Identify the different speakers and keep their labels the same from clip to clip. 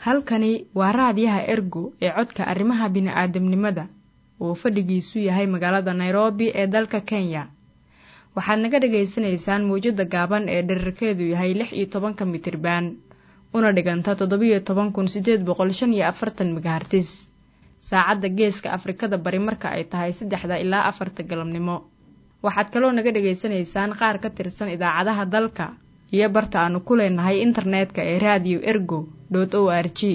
Speaker 1: halkani waa raadiyaha ergo ee codka arrimaha bini'aadamnimada oo fadhigiisu yahay magaalada nairobi ee dalka kenya waxaad naga dhagaysanaysaan mawjadda gaaban ee dherarkeedu yahay lix iyo tobanka mitriban una dhiganta toddobiyo toban kun siddeed boqol shan iyo afartan megahartis saacadda geeska afrikada bari marka ay tahay saddexda ilaa afarta galabnimo waxaad kaloo naga dhagaysanaysaan qaar ka tirsan idaacadaha dalka iyo barta aanu ku leenahay internetka ee raadiyo ergo dot o r g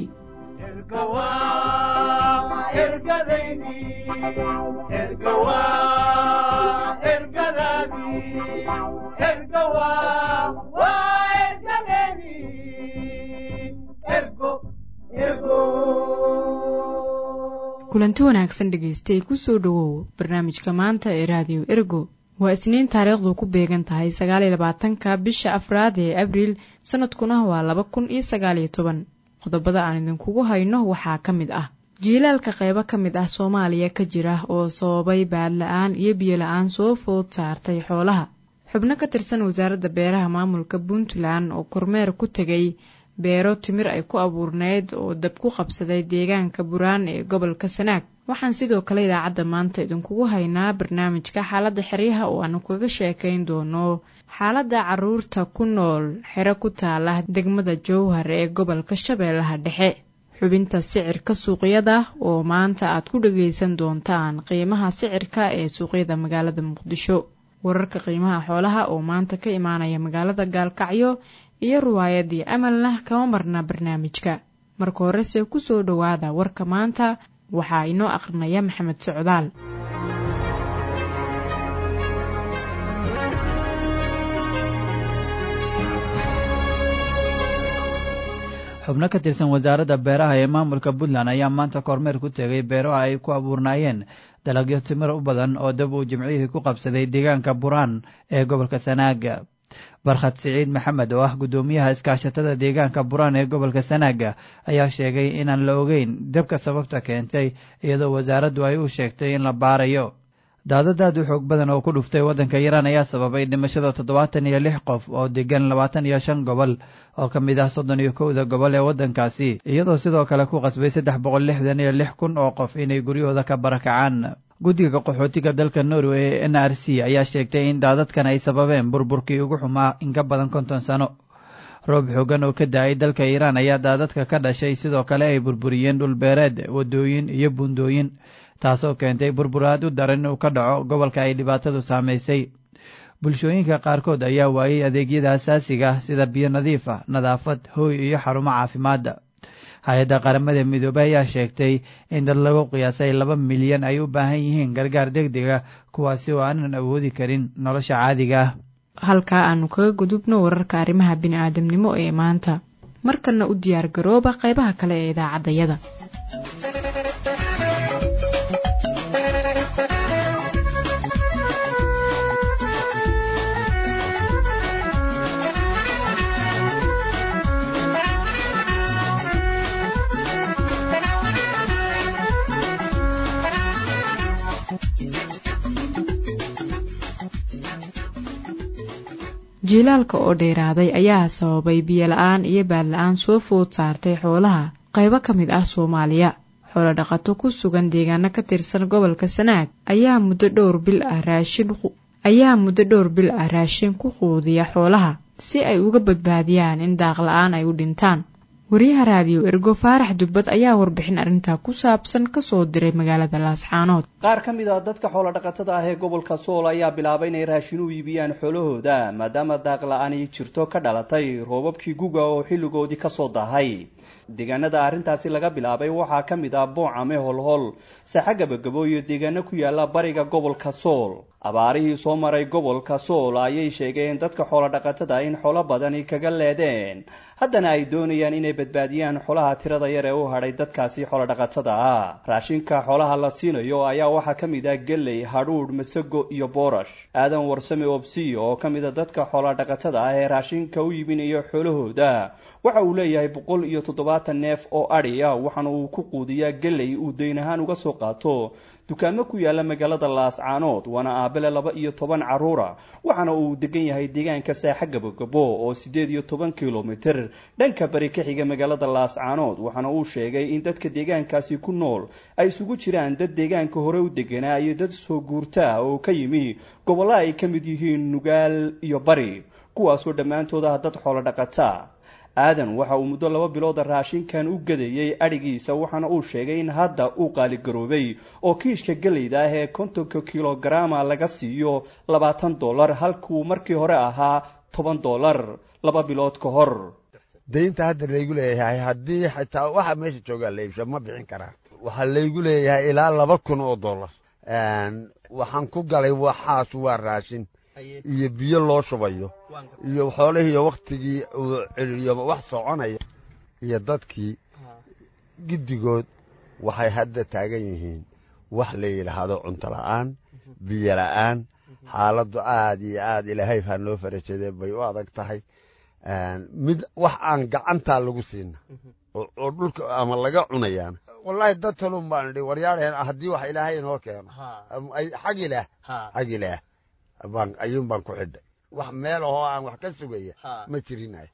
Speaker 1: kulanti wanaagsan dhagaystay kusoo dhowow barnaamijka maanta ee raadiyo ergo waa isniin taariikhdu ku beegan tahay sagaaliyo labaatanka bisha afraad ee abriil sanadkuna waa laba kun iyo sagaaliyo toban qodobada aan idinkugu hayno waxaa ka mid ah jiilaalka qaybo ka mid ah soomaaliya ka jira oo sababay baadla-aan iyo biyola-aan soo food saartay xoolaha xubno ka tirsan wasaaradda beeraha maamulka puntland oo kormeer ku tegay beero timir ay ku abuurneyd oo dab ku qabsaday deegaanka buraan ee gobolka sanaag waxaan sidoo kale idaacadda maanta idinkugu haynaa barnaamijka xaaladda xeryaha oo aanu kaga sheekayn doono xaaladda caruurta ku nool xero ku taala degmada jowhar ee gobolka shabeellaha dhexe xubinta sicirka suuqyada oo maanta aad ku dhagaysan doontaan qiimaha sicirka ee suuqyada magaalada muqdisho wararka qiimaha xoolaha oo maanta ka imaanaya magaalada gaalkacyo iyo riwaayadii amalna kama marna barnaamijka marka horese ku soo dhowaada warka maanta waxaa inoo akhrinaya maxamed socdaal
Speaker 2: xubno ka tirsan wasaaradda beeraha ee maamulka puntland ayaa maanta kormeer ku tegay beero ay ku abuurnaayeen dalagyo timir u badan oo dab uu jimcihii ku qabsaday deegaanka buraan ee gobolka sanaaga barkhad siciid maxamed oo ah guddoomiyaha iskaashatada deegaanka buraan ee gobolka sanaaga ayaa sheegay inaan la ogeyn dabka sababta keentay iyadoo wasaaraddu ay u sheegtay in la baarayo daadadaad u xoog badan oo ku dhuftay waddanka iiraan ayaa sababay dhimashada toddobaatan iyo lix qof oo degan labaatan iyo shan gobol oo ka mid ah soddon iyo kowda gobol ee waddankaasi iyadoo sidoo kale ku qasbay saddex boqol lixdan iyo lix kun oo qof inay guryahooda ka barakacaan guddiga qaxootiga dalka norway ee n r c ayaa sheegtay in daadadkan ay sababeen burburkii ugu xumaa in ka badan konton sano roob xoogan oo ka da-ay dalka iiraan ayaa daadadka ka dhashay sidoo kale ay burburiyeen dhulbeereed waddooyin iyo buundooyin taasoo keentay burburaad u daran inuu ka dhaco gobolka ay dhibaatadu saamaysay bulshooyinka qaarkood ayaa waayey adeegyada asaasiga ah sida biyo nadiif ah nadaafad hooy iyo xarumo caafimaadda hay-adda qaramada midoobey ayaa sheegtay in dad lagu qiyaasay laba milyan ay u baahan yihiin gargaar degdega kuwaasi oo aanan awoodi karin nolosha caadiga ah
Speaker 1: halkaa aanu kaga gudubno wararka arrimaha bini'aadamnimo ee maanta markanna u diyaar garooba qaybaha kale ee idaacaddayada jiilaalka oo dheeraaday ayaa sababay biyola-aan iyo baadla-aan soo food saartay xoolaha qaybo ka mid ah soomaaliya xoolo dhaqato ku sugan deegaano ka tirsan gobolka sanaag ayaa muddo dhowr bil ah raashin ayaa muddo dhowr bil ah raashin ku quudiya xoolaha si ay uga badbaadiyaan in daaqla-aan ay u dhintaan wariyaha raadiyo ergo faarax dubbad ayaa warbixin arrintaa ku saabsan kasoo diray magaalada laascaanood
Speaker 3: qaar ka mid a dadka xoolodhaqatada ah ee gobolka sool ayaa bilaabay inay raashin u iibiyaan xoolahooda maadaama daaqla-aan ay jirto ka dhalatay roobabkii guga oo xilligoodii kasoo daahay deegaanada arrintaasi laga bilaabay waxaa ka mid ah boocame holhol saxa gabagabo iyo deegaano ku yaala bariga gobolka sool abaarihii soo maray gobolka sool ayay sheegeen dadka xoolodhaqatada in xolo badani kaga leedeen haddana ay doonayaan inay badbaadiyaan xolaha tirada yar ee u hadhay dadkaasi xoolodhaqatada ah raashinka xoolaha la siinayo ayaa waxaa ka mid ah geley hadhuudh masago iyo boorash aadan warsame obsiyo oo ka mid a dadka xoolodhaqatada ah ee raashinka u iibinayo xoolahooda waxa uu leeyahay boqol iyo toddobaatan neef oo adhi ah waxaana uu ku quudiyaa geley uu dayn ahaan uga soo qaato dukaamo ku yaala magaalada laascaanood waana aabele laba iyo toban carruura waxaana uu degan yahay deegaanka saaxa gabogabo oo siddeed iyo toban kilomitir dhanka bari ka xiga magaalada laascaanood waxaana uu sheegay in dadka deegaankaasi ku nool ay isugu jiraan dad deegaanka hore u deganaa iyo dad soo guurta oo ka yimi gobollo ay ka mid yihiin nugaal iyo bari kuwaasoo dhammaantood ah dad xoolo dhaqata aadan waxa uu muddo laba bilooda raashinkan u gadayey adhigiisa waxaana uu sheegay in hadda uu qaaligaroobay oo kiishka gelayda ah ee kontonka kilogaraama laga siiyo labaatan dollar halkuu markii hore ahaa toban dollar laba bilood ka hor
Speaker 4: daynta hadda laygu leeyahay haddii xitaa waxa meesha joogaa la iibsha ma bixin karaa waxaa laygu leeyahay ilaa laba kun oo dollar waxaan ku galay waxaas waa raashin iyo biyo loo shubayo iyo xoolihiiyo wakhtigii uu ciriyo wax soconaya iyo dadkii giddigood waxay hadda taagan yihiin wax la yidhaahdo cunto la'aan biyo la'aan xaaladdu aad iyo aad ilaahay baa noo farajadee bay u adag tahay mid wax aan gacantaa lagu siina oo dhulka ama laga cunayaan wallaahi dad talun baan idhi waryaadheen haddii wax ilaahay inoo keeno xag ilaah xag ilaah baan ayuun baan ku xidhay wax meel ahoo aan wax ka sugaya ma jirinayo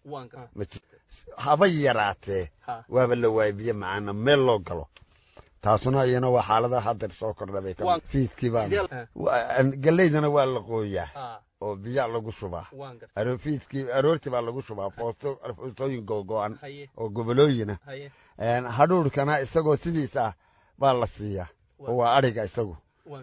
Speaker 4: haba yaraatee waaba la waayay biyo macaana meel loo galo taasuna iyana waa xaalada hadeer soo kordha bay ka fiidkii baan galeydana waa la qooyaa oo biyaa lagu shubaa fiidkii aroortii baa lagu shubaa foosto foostooyin googo'an oo gobolooyina hadhuurkana isagoo sidiisa baa la siiyaa oo waa adhiga isagu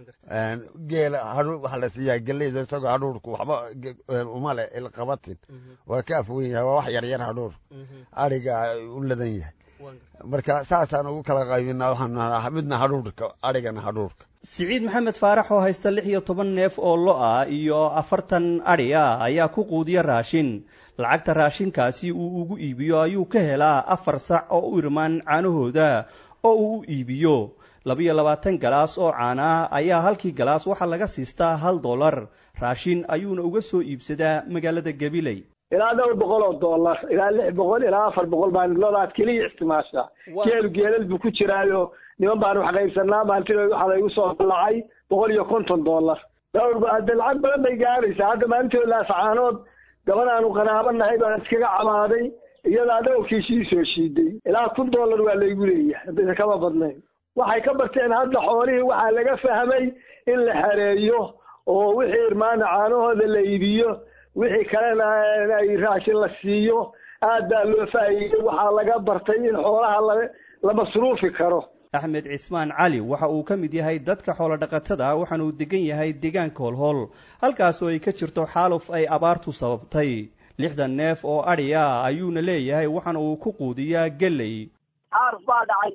Speaker 4: geela hadhuur waxaa la siiyaa geleyda isagoo hadhuurku waxba uma leh ilqabatin waa ka afwen yahay waa wax yaryar hadhuur adhiga u ladan yahay marka saasaan ugu kala qaybinaa waxaan midna hadhuurka adhigana hadhuurka
Speaker 3: siciid maxamed faarax oo haysta lix iyo toban neef oo lo ah iyo afartan adhi ah ayaa ku quudiya raashin lacagta raashinkaasi uu ugu iibiyo ayuu ka helaa afar sac oo u irmaan caanahooda oo uu u iibiyo labiyo labaatan galaas oo caana ah ayaa halkii galaas waxaa laga siistaa hal dollar raashin ayuuna uga soo iibsadaa magaalada gabiley
Speaker 5: ilaa dhowr boqol oo dollar ilaa lix boqol ilaa afar boqol baan lodaad keliya isticmaashaa geelu geelal buu ku jiraayo niman baan wax qaybsanaa maalintii waxaa laygu soo dallacay boqol iyo konton dollar dhowr hadde lacag badan bay gaaraysaa hadda maalintood laasacaanood gaban aanu qanaabo nahay baan iskaga camaaday iyadaa dhowrkiisii soo shiiday ilaa kun dollar waa laygu leeyahay haddaysa kama badnayn waxay ka barteen hadda xoolihii waxaa laga fahmay in la xareeyo oo wixii irmaana caanahooda la iibiyo wixii kalena ay raashin la siiyo aad baa loo faa'iiday waxaa laga bartay in xoolaha la la masruufi karo
Speaker 3: axmed cismaan cali waxa uu ka mid yahay dadka xoolodhaqatada waxaana uu degan yahay deegaanka holhol halkaas oo ay ka jirto xaaluf ay abaartu sababtay lixdan neef oo adhi ah ayuuna leeyahay waxaana uu ku quudiyaa geley
Speaker 6: xaaluf baa dhacay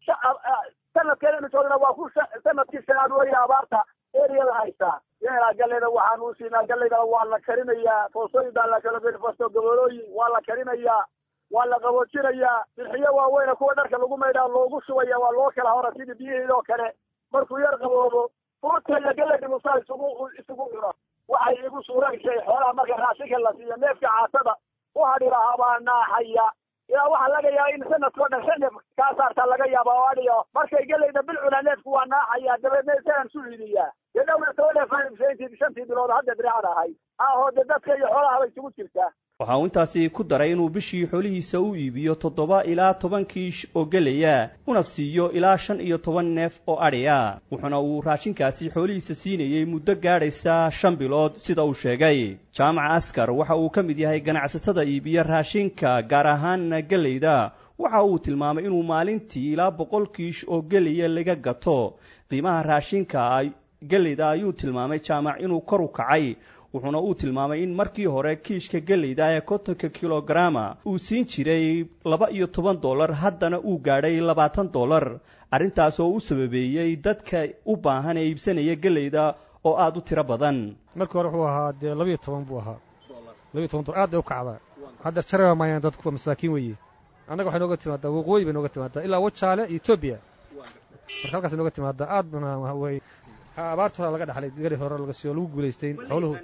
Speaker 6: sanadkeedanu joogna waa ku sanadkii sanaad weeye abaarta eriyada haystaa yeelaa galleyda waxaan u siinaa gallaydana waa la karinayaa foostooyin baa la kala geli foosto gobolooyin waa la karinayaa waa la qaboojinayaa bixiyo waaweyna kuwa dharka lagu maydhaa loogu shubaya waa loo kala hora sidii biyihiidoo kale markuu yar qaboobo fuurta iyo gallayda musaa isugu isugu cuna waxay igu suuraysay xoolaha marka raashinka la siiyo neefka caatada u hadhi lahaa baa naaxaya ilaa waxaa laga yaaba in sanadkao dhan shan neef kaa saartaa laga yaaba oo adhiyo markay gelayda bil cunaa neefku waa naaxaya dabeedna isagaan su iidiyaa dee dhowna toba neef aanibsayntii shantii bilood hadda diricad ahay ahoo dee dadka iyo xoolaha bay isugu jirtaa
Speaker 3: waxa uu intaasi ku daray inuu bishii xoolihiisa u iibiyo toddoba ilaa toban kiish oo gelaya una siiyo ilaa shan iyo toban neef oo adhi ah wuxuuna uu raashinkaasi xoolihiisa siinayey muddo gaadhaysa shan bilood sida uu sheegay jaamaca askar waxa uu ka mid yahay ganacsatada iibiya raashinka gaar ahaanna gelayda waxa uu tilmaamay inuu maalintii ilaa boqol kiish oo gelaya laga gato qiimaha raashinka gelayda ayuu tilmaamay jaamac inuu kor u kacay wuxuuna uu tilmaamay in markii hore kiishka geleyda ee kontonka kilogaraama uu siin jiray laba iyo toban dollar haddana uu gaadhay labaatan dollar arrintaas oo u sababeeyey dadka u baahan ee iibsanaya geleyda oo aada u tiro badan
Speaker 7: markii hore wuxuu ahaa dee labiiyo toban buu ahaa labiyo toban dollar aad bay u kacdaa hadda jaraba maayaan dadku masaakiin weeye annaga waxay nooga timaadaa waqooyi bay nooga timaadaa ilaa wajaale iyo etoobiya marka halkaas nooga timaadaa aad bana way abaarta hore laga dhaxlay gari hore laga siiyo lagu guulaystayn xooluhu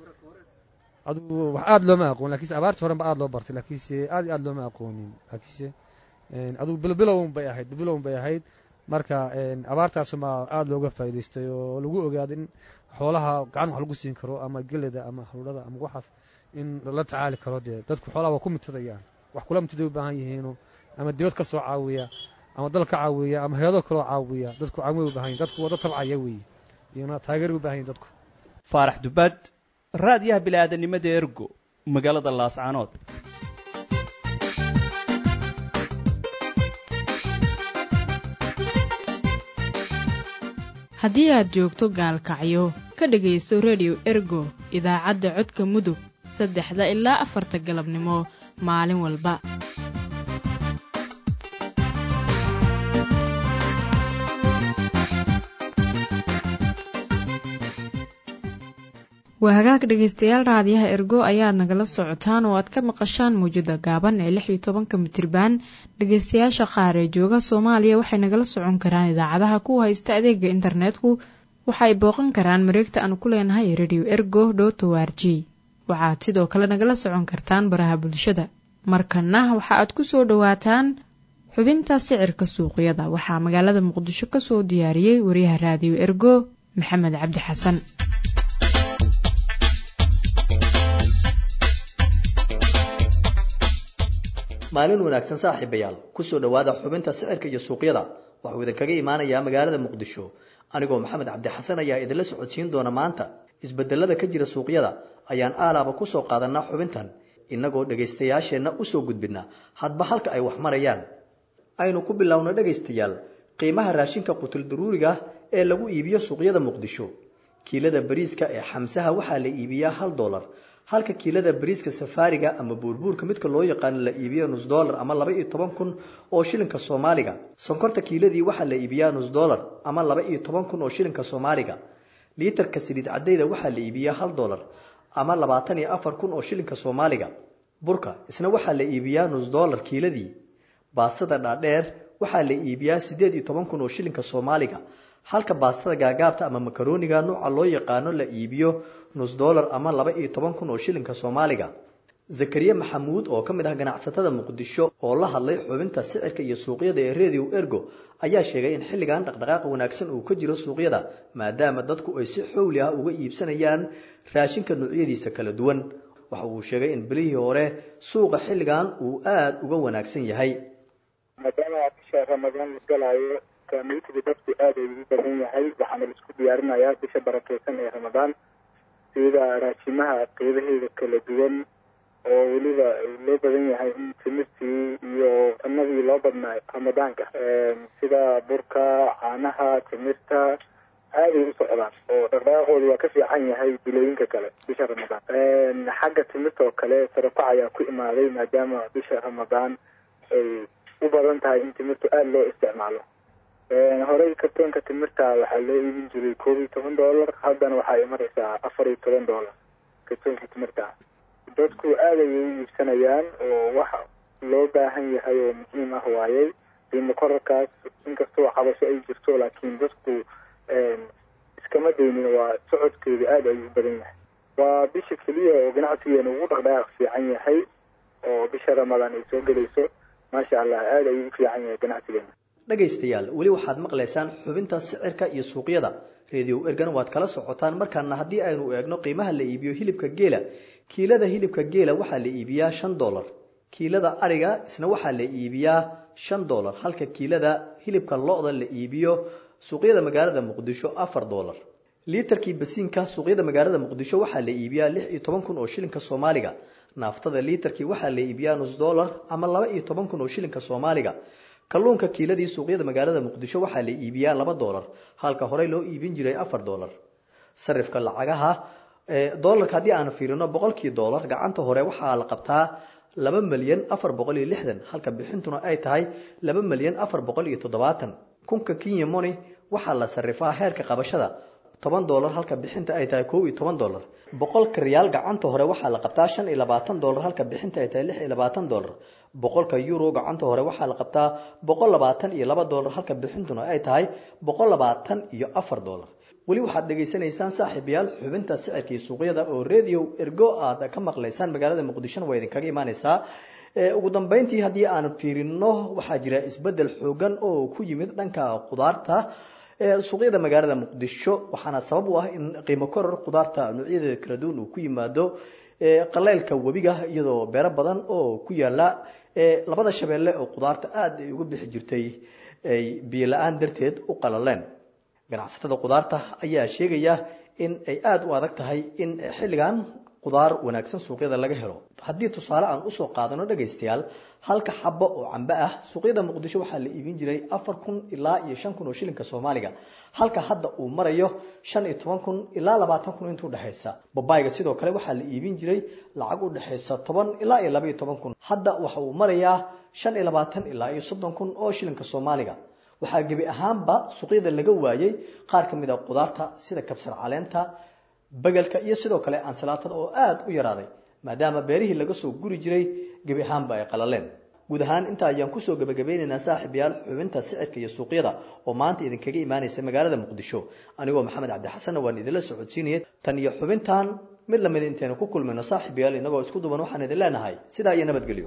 Speaker 7: adugu wax aad looma aqoon lakiinse abaarta horen ba aad loo bartay laakiinse aad iyo aad looma aqoonin laakiinse adugu bilbilowun bay ahayd bilbilowun bay ahayd marka abaartaasuma aada looga faa'idaystay oo lagu ogaaday in xoolaha gacan wax lagu siin karo ama geleda ama haruurada ama waxaas in la tacaali karo dee dadku xoolaha waa ku mitadayaan wax kula mitiday u baahan yihiinu ama dibad ka soo caawiya ama dal ka caawiya ama hay-ado kaloo caawiya dadku caawimay u bahan yihin dadku wada tabcaya weeye iyona taageer u bahan yihin dadku
Speaker 3: faarax dubaad raadiyaha bili-aadanimada ergo magaalada laascaanood
Speaker 1: haddii aad joogto gaalkacyo ka dhegaysto rediyo ergo idaacadda codka mudug saddexda ilaa afarta galabnimo maalin walba waa hagaag dhegaystayaal raadiyaha ergo ayaad nagala socotaan oo aad ka maqashaan muwjada gaaban ee lix iyo tobanka mitriban dhegaystayaasha qaar ee jooga soomaaliya waxay nagala socon karaan idaacadaha ku haysta adeega internetku waxa ay booqan karaan mareegta aanu ku leenahay radio ergo dot o r g waxaad sidoo kale nagala socon kartaan baraha bulshada markana waxa aad ku soo dhowaataan xubinta sicirka suuqyada waxaa magaalada muqdisho ka soo diyaariyey wariyaha raadiyo ergo maxamed cabdi xasan
Speaker 8: maalin wanaagsan saaxiibayaal kusoo dhowaada xubinta sicirka iyo suuqyada waxuu idinkaga imaanayaa magaalada muqdisho anigoo maxamed cabdi xasan ayaa idinla socodsiin doona maanta isbedelada ka jira suuqyada ayaan aalaaba kusoo qaadanaa xubintan innagoo dhegaystayaasheenna usoo gudbina hadba halka ay wax marayaan aynu ku bilowno dhegaystayaal qiimaha raashinka qutul daruuriga ee lagu iibiyo suuqyada muqdisho kiilada bariiska ee xamsaha waxaa la iibiyaa hal dolar halka kiilada bariiska safaariga ama buurbuurka midka loo yaqaano la iibiyo nus dollar ama laba iyo toban kun oo shilinka soomaaliga sonkorta kiiladii waxaa la iibiyaa nus dollar ama laba iyo toban kun oo shilinka soomaaliga liitarka saliid cadayda waxaa la iibiyaa hal dollar ama labaatan iyo afar kun oo shilinka soomaaliga burka isna waxaa la iibiyaa nus dollar kiiladii baastada dhaadheer waxaa la iibiyaa siddeed iyo toban kun oo shilinka soomaaliga halka baastada gaagaabta ama makarooniga nooca loo yaqaano la iibiyo nus dollar ama laba iyo toban kun oo shilinka soomaaliga zakariya maxamuud oo ka mid ah ganacsatada muqdisho oo la hadlay xubinta sicirka iyo suuqyada ee radio ergo ayaa sheegay in xilligan dhaqdhaqaaq wanaagsan uu ka jiro suuqyada maadaama dadku ay si xowli ah uga iibsanayaan raashinka noocyadiisa kala duwan waxa uu sheegay in bilihii hore suuqa xilligan uu aada uga wanaagsan yahay
Speaker 9: maadaama bisha ramadaan la galaayo saameytiga dadku aada ay ugu badan yahay waxaana la isku diyaarinayaa bisha barakeysan ee ramadaan sida raashimaha qeybaheeda kala duwan oo weliba loo badan yahay in timirtii iyo cunadii loo badnaa ramadaanka sida burka caanaha timirta aaday u socdaan oo dhaqdhaqaaqooda waa ka fiican yahay bilooyinka kale bisha ramadaan xagga timirta oo kale sarafac ayaa ku imaaday maadaama bisha ramadaan ay u badan tahay in timirtu aada loo isticmaalo horey kartoonka timirta waxaa loo iibin jiray koob iyo toban dollar haddana waxay maraysaa afar iyo toban dollar kartoonka timirta dadku aada ayay u iibsanayaan oo wax loo baahan yahay oo muhiim ah waayey qiimo korarkaas inkastoo cabasho ay jirto laakiin dadku iskama daynin waa socodkeedu aada ayuu u badan yahay waa bisha keliya oo ganacsigeena ugu dhaqdhaqaaq fiican yahay oo bisha ramadaan ay soo gelayso maasha allah aada ayuu u fiican yahay ganacsigeena
Speaker 8: dhegaystayaal weli waxaad maqlaysaan xubinta sicirka iyo suuqyada radio ergan waad kala socotaan markaana haddii aynu eegno qiimaha la iibiyo hilibka geela kiilada hilibka geela waxaa la iibiyaa shan dollar kiilada ariga isna waxaa la iibiyaa shan dollar halka kiilada hilibka lo-da la iibiyo suuqyada magaalada muqdisho afar dollar liitarkii basiinka suuqyada magaalada muqdisho waxaa la iibiyaa lix iyo toban kun oo shilinka soomaaliga naaftada liitarkii waxaa la iibiyaa nus dollar ama laba iyo toban kun oo shilinka soomaaliga kalluunka kiiladii suuqyada magaalada muqdisho waxaa la iibiyaa laba dollar halka horey loo iibin jiray afar dollar sarifka lacagaha dollarka haddii aan fiirino boqolkii dollar gacanta hore waxaa la qabtaa laba milyan afar boqol iyo lixdan halka bixintuna ay tahay laba milyan afar boqol iyo toddobaatan kunka kenya moni waxaa la sarifaa heerka qabashada toban dollar halka bixinta ay tahay kow iyo toban dollar boqolka riyaal gacanta hore waxaa la qabtaa shan iyo labaatan dollar halka bixinta ay tahay lix iyo labaatan dollar boqolka euro gacanta hore waxaa la qabtaa boqol labaatan iyo laba dollar halka bixintuna ay tahay boqol labaatan iyo afar dollar weli waxaad dhegaysanaysaan saaxiibayaal xubinta sicirkii suuqyada oo radio ergo aad ka maqlaysaan magaalada muqdishona waa idinkaga imaaneysaa ugu dambeyntii haddii aan fiirino waxaa jira isbedel xoogan oo ku yimid dhanka qudaarta suuqyada magaalada muqdisho waxaana sabab u ah in qiimo koror qudaarta noocyadeeda kala duwan uu ku yimaado qaleylka webiga iyadoo beero badan oo ku yaala labada shabeelle oo qudaarta aada ay uga bixi jirtay ay biyo la-aan darteed u qalaleen ganacsatada qudaarta ayaa sheegaya in ay aada u adag tahay in xilligan qudaar wanaagsan suuqyada laga helo haddii tusaale aan usoo qaadano dhagaystayaal halka xabo oo cambe ah suuqyada muqdisho waxaa la iibin jiray afar kun ilaa iyo shan kun oo shilinka soomaaliga halka hadda uu marayo shan iyo toban kun ilaa labaatan kun intuu dhexaysa babayga sidoo kale waxaa la iibin jiray lacag u dhexaysa toban ilaa iyo laba iyo toban kun hadda waxa uu marayaa shan iyo labaatan ilaa iyo soddon kun oo shilinka soomaaliga waxaa gebi ahaanba suuqyada laga waayay qaar ka mid a qudaarta sida kabsar caleenta bagelka iyo sidoo kale ansalaatada oo aada u yaraaday maadaama beerihii laga soo guri jiray gebi ahaanba ay qalaleen guud ahaan intaa ayaan kusoo gebagabeynaynaa saaxib yaal xubinta sicirka iyo suuqyada oo maanta idinkaga imaanaysa magaalada muqdisho anigoo maxamed cabdixasanna waan idinla socodsiinaya tan iyo xubintan mid lamid intaynu ku kulmayno saaxib yaal inagoo isku duban waxaan idin leenahay sidaa iyo nabadgelyo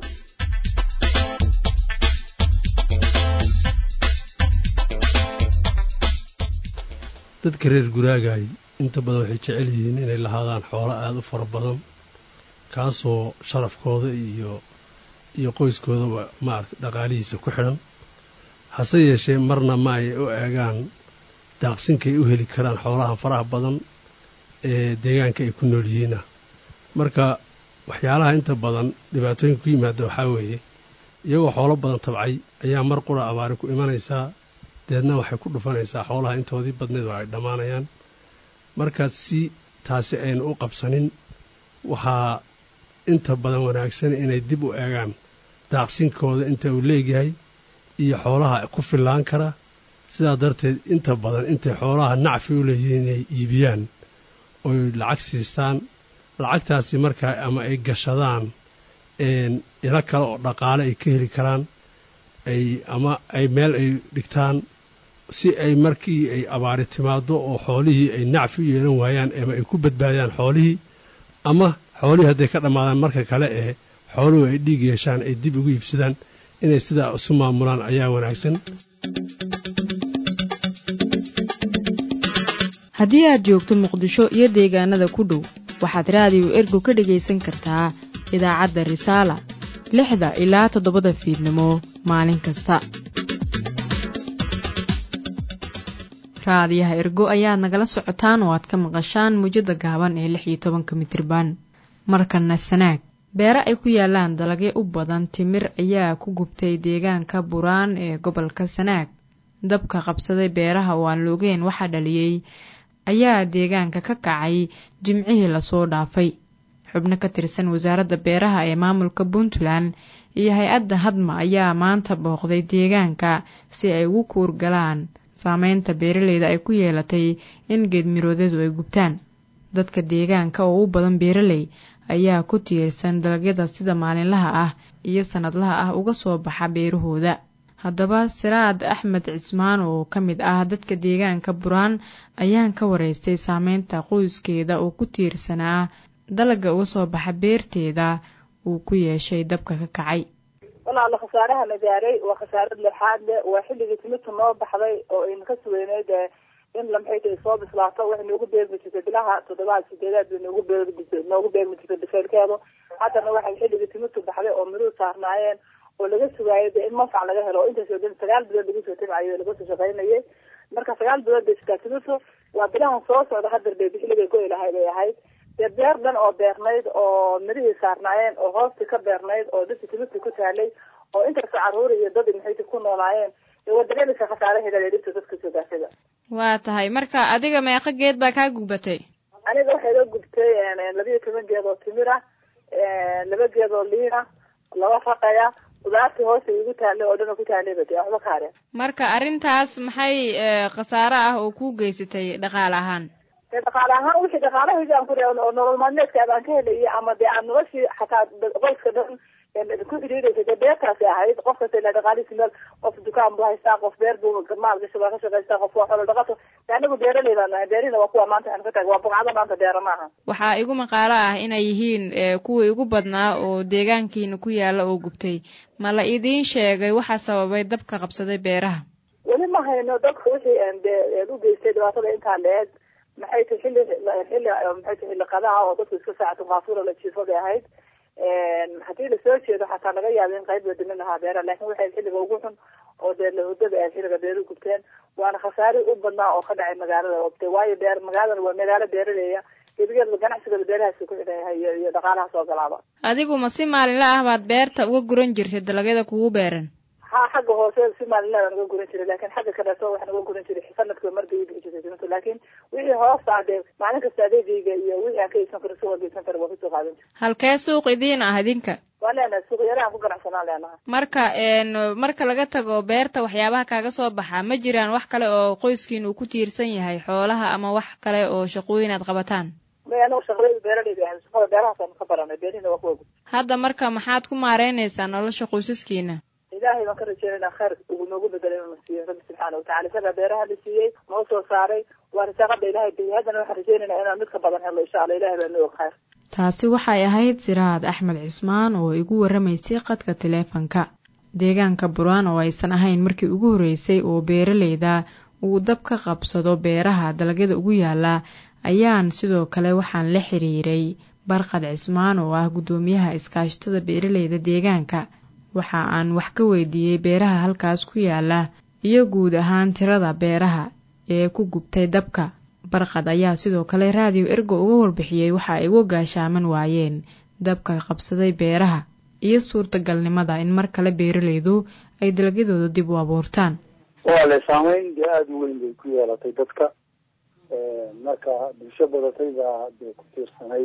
Speaker 10: dadka reer guraagaay inta badan waxay jecel yihiin inay lahaadaan xoolo aada u fara badan kaasoo sharafkooda iyo iyo qoyskoodaba maaragtay dhaqaalihiisa ku xidhan hase yeeshee marna ma ay u eegaan daaqsinkay u heli karaan xoolaha faraha badan ee deegaanka ay ku nool yihiina marka waxyaalaha inta badan dhibaatooyinka ku yimaada waxaa weeye iyagoo xoolo badan tabcay ayaa mar qura abaari ku imanaysaa deedna waxay ku dhufanaysaa xoolaha intoodii badneed oo ay dhammaanayaan marka si taasi aynu u qabsanin waxaa inta badan wanaagsan inay dib u eegaan daaqsinkooda inta uu leegyahay iyo xoolaha ku fillaan kara sidaa darteed inta badan intay xoolaha nacfi u leeyihiin inay iibiyaan oy lacag siistaan lacagtaasi markaa ama ay gashadaan ilo kale oo dhaqaale ay ka heli karaan ay ama ay meel ay dhigtaan si ay markii ay abaari timaado oo xoolihii ay nacfi u yeelan waayaan ama ay ku badbaadiyaan xoolihii ama xoolihii hadday ka dhammaadaan marka kale ee xooluhu ay dhiig yeeshaan ay dib ugu iibsadaan inay sidaa isu maamulaan ayaa wanaagsan
Speaker 1: haddii aad joogto muqdisho iyo deegaanada ku dhow waxaad raadiyo ergo ka dhegaysan kartaa idaacadda risaala lixda ilaa toddobada fiidnimo maalin kasta raadiyaha ergo ayaad nagala socotaan oo aad ka maqashaan muujada gaaban ee lix iyo tobanka mitriban markana sanaag beere ay ku yaalaan dalagyo u badan timir ayaa ku gubtay deegaanka buraan ee gobolka sanaag dabka qabsaday beeraha oo aan loogeen waxaa dhaliyey ayaa deegaanka ka kacay jimcihii lasoo dhaafay xubno ka tirsan wasaaradda beeraha ee maamulka puntland iyo hay-adda hadma ayaa maanta booqday deegaanka si ay ugu kuurgalaan saameynta beeraleyda ay ku yeelatay in geedmiroodyadu ay gubtaan dadka deegaanka oo u badan beeraley ayaa ku tiirsan dalagyada sida maalinlaha ah iyo sannadlaha ah uga soo baxa beerahooda haddaba siraad axmed cismaan oo ka mid ah dadka deegaanka buraan ayaan ka wareystay saameynta qoyskeeda oo ku tiirsanaa dalagga uga soo baxa beerteeda uu ku yeeshay dabka ka kacay
Speaker 11: walaala khasaaraha la gaaray waa khasaarad lexaad le waa xilligii timirta noo baxday oo ayna ka sugeyneyd in lamxayta ay soo bislaato waxay noogu beermi jirtay bilaha toddobaad sideedaad bay noogu beermi jirtay noogu beermi jirtay biseylkeedu haddana waxay xilligii timirtu baxday oo miruhu saarnaayeen oo laga sugaayay de in manfac laga helo oo intaasoo dhan sagaal bilood lagu soo tabcayo laga soo shaqaynayay marka sagaal bilood bay sitaa timirtu waa bilahan soo socda hadar bay bixiliga goy lahay bay ahayd dee beer dhan oo beernayd oo mirihii saarnaayeen oo hoostii ka beernayd oo dadki timirta ku taalay oo intaasoo caruuri iyo dad maxayta ku noolaayeen dee waa dareemaysa khasaaraheeda leedhibta dadka soo gaasada
Speaker 1: waa tahay marka adiga meeqa geed baa kaa gubatay
Speaker 11: aniga waxay la gubtay labiyo toban geed oo timir ah laba geed oo liin ah laba raqaya qudaartii hoosta igu taalay oo dhan ku taalayba dee waxba kaare
Speaker 1: marka arrintaas maxay khasaare ah oo kuu geysatay dhaqaale ahaan
Speaker 11: dee dhaqaale ahaan wixii dhaqaalahayga aan ku oo nolol maalmeedka aan ka helayay ama dee aan noloshii xataa qoyska dhan ku xidhiidhaysa dee beertaasi ahayd qof kasta ilaa dhaqaalihiisi meel qof dukaan buu haystaa qof beer buu maal gasha waa ka shaqaystaa qof waa xoolo dhaqato de anagu beeraley baan nahay beerina waa kuwa maanta aan ka taag waa bugcada maanta beera maaha
Speaker 1: waxaa igu maqaalo ah inay yihiin kuwii ugu badnaa oo deegaankiina ku yaala oo gubtay ma la idiin sheegay waxaa sababay dabka qabsaday beeraha
Speaker 11: weli ma hayno dadka wixii de u geystay dhibaatada intaa leeg maxay tahay xilli xilli maxay tahay xilli qadaha oo dadku iska saacatu qaafura la jiifo bay ahayd haddii lasoo jeedo xataa laga yaaba in qayb la dimin lahaa beeraha lakin waxay xilliga ugu xun oo dee lahudada ahayd xilliga beeru gubteen waana khasaari u badnaa oo ka dhacay magaalada obte waayo beer magaaladana waa magaalo beeraleya gebigeedba ganacsigooda beerahaasi ku xidhan yahay iyo iyo dhaqaalaha soo galaaba
Speaker 1: adigu ma si maalinla ah baad beerta uga guran jirtay dalagyada kugu beeran
Speaker 11: ha xagga hoose si maalinla baan uga guran jiray lakin xagga kaleeto waxaan uga guran jiray sanadkiiba mar bay ibixi jirtay dimintu laakin wixii hoosta dee maalin kasta adeegayga iyo wixii aan ka iibsan karo si wargeysan kara waa kasoo qaadan jir
Speaker 1: halkee suuq idiin ah idinka
Speaker 11: waa leenahay suuq yare aan ku ganacsanaan leenahay
Speaker 1: marka marka laga tago beerta waxyaabaha kaaga soo baxa ma jiraan wax kale oo qoyskiin uu ku tiirsan yahay xoolaha ama wax kale oo shaqooyin aad qabataan
Speaker 11: may anagu shaqadayda beeraleyda ahay shaqada beerahaasaan ka baranay beerihina waa kuwa
Speaker 1: hadda marka maxaad ku maareynaysaa nolosha qoysaskiina
Speaker 11: ilaahay baan ka rajeynayna khayr ugu noogu bedelo inuu siiyo rabbi subxaana watacala isagaa beeraha la siiyey noo soo saaray waa risaaqada ilahay biyey haddana waxaan rajeynaynaa inaan mid ka badan helo insha alla ilahay baa noo og khayr
Speaker 1: taasi waxay ahayd siraad axmed cismaan oo igu warramaysay qadka taleefanka deegaanka buraan oo aysan ahayn markii ugu horreysay oo beeraleyda uu dab ka qabsado beeraha dalagyada ugu yaala ayaan sidoo kale waxaan la xiriiray barqad cismaan oo ah guddoomiyaha iskaashatada beeraleyda deegaanka waxa aan wax ka weydiiyey beeraha halkaas ku yaala iyo guud ahaan tirada beeraha ee ku gubtay dabka barqad ayaa sidoo kale raadiyo ergo uga warbixiyey waxa ay uga gaashaaman waayeen dabka qabsaday beeraha iyo suurtagalnimada in mar kale beeraleydu ay dalagyadooda dib u abuurtaan
Speaker 12: waa le saameyn dee aada u weyn bay ku yeelatay dadka marka bulsho badatay baa dee ku tiirsanayd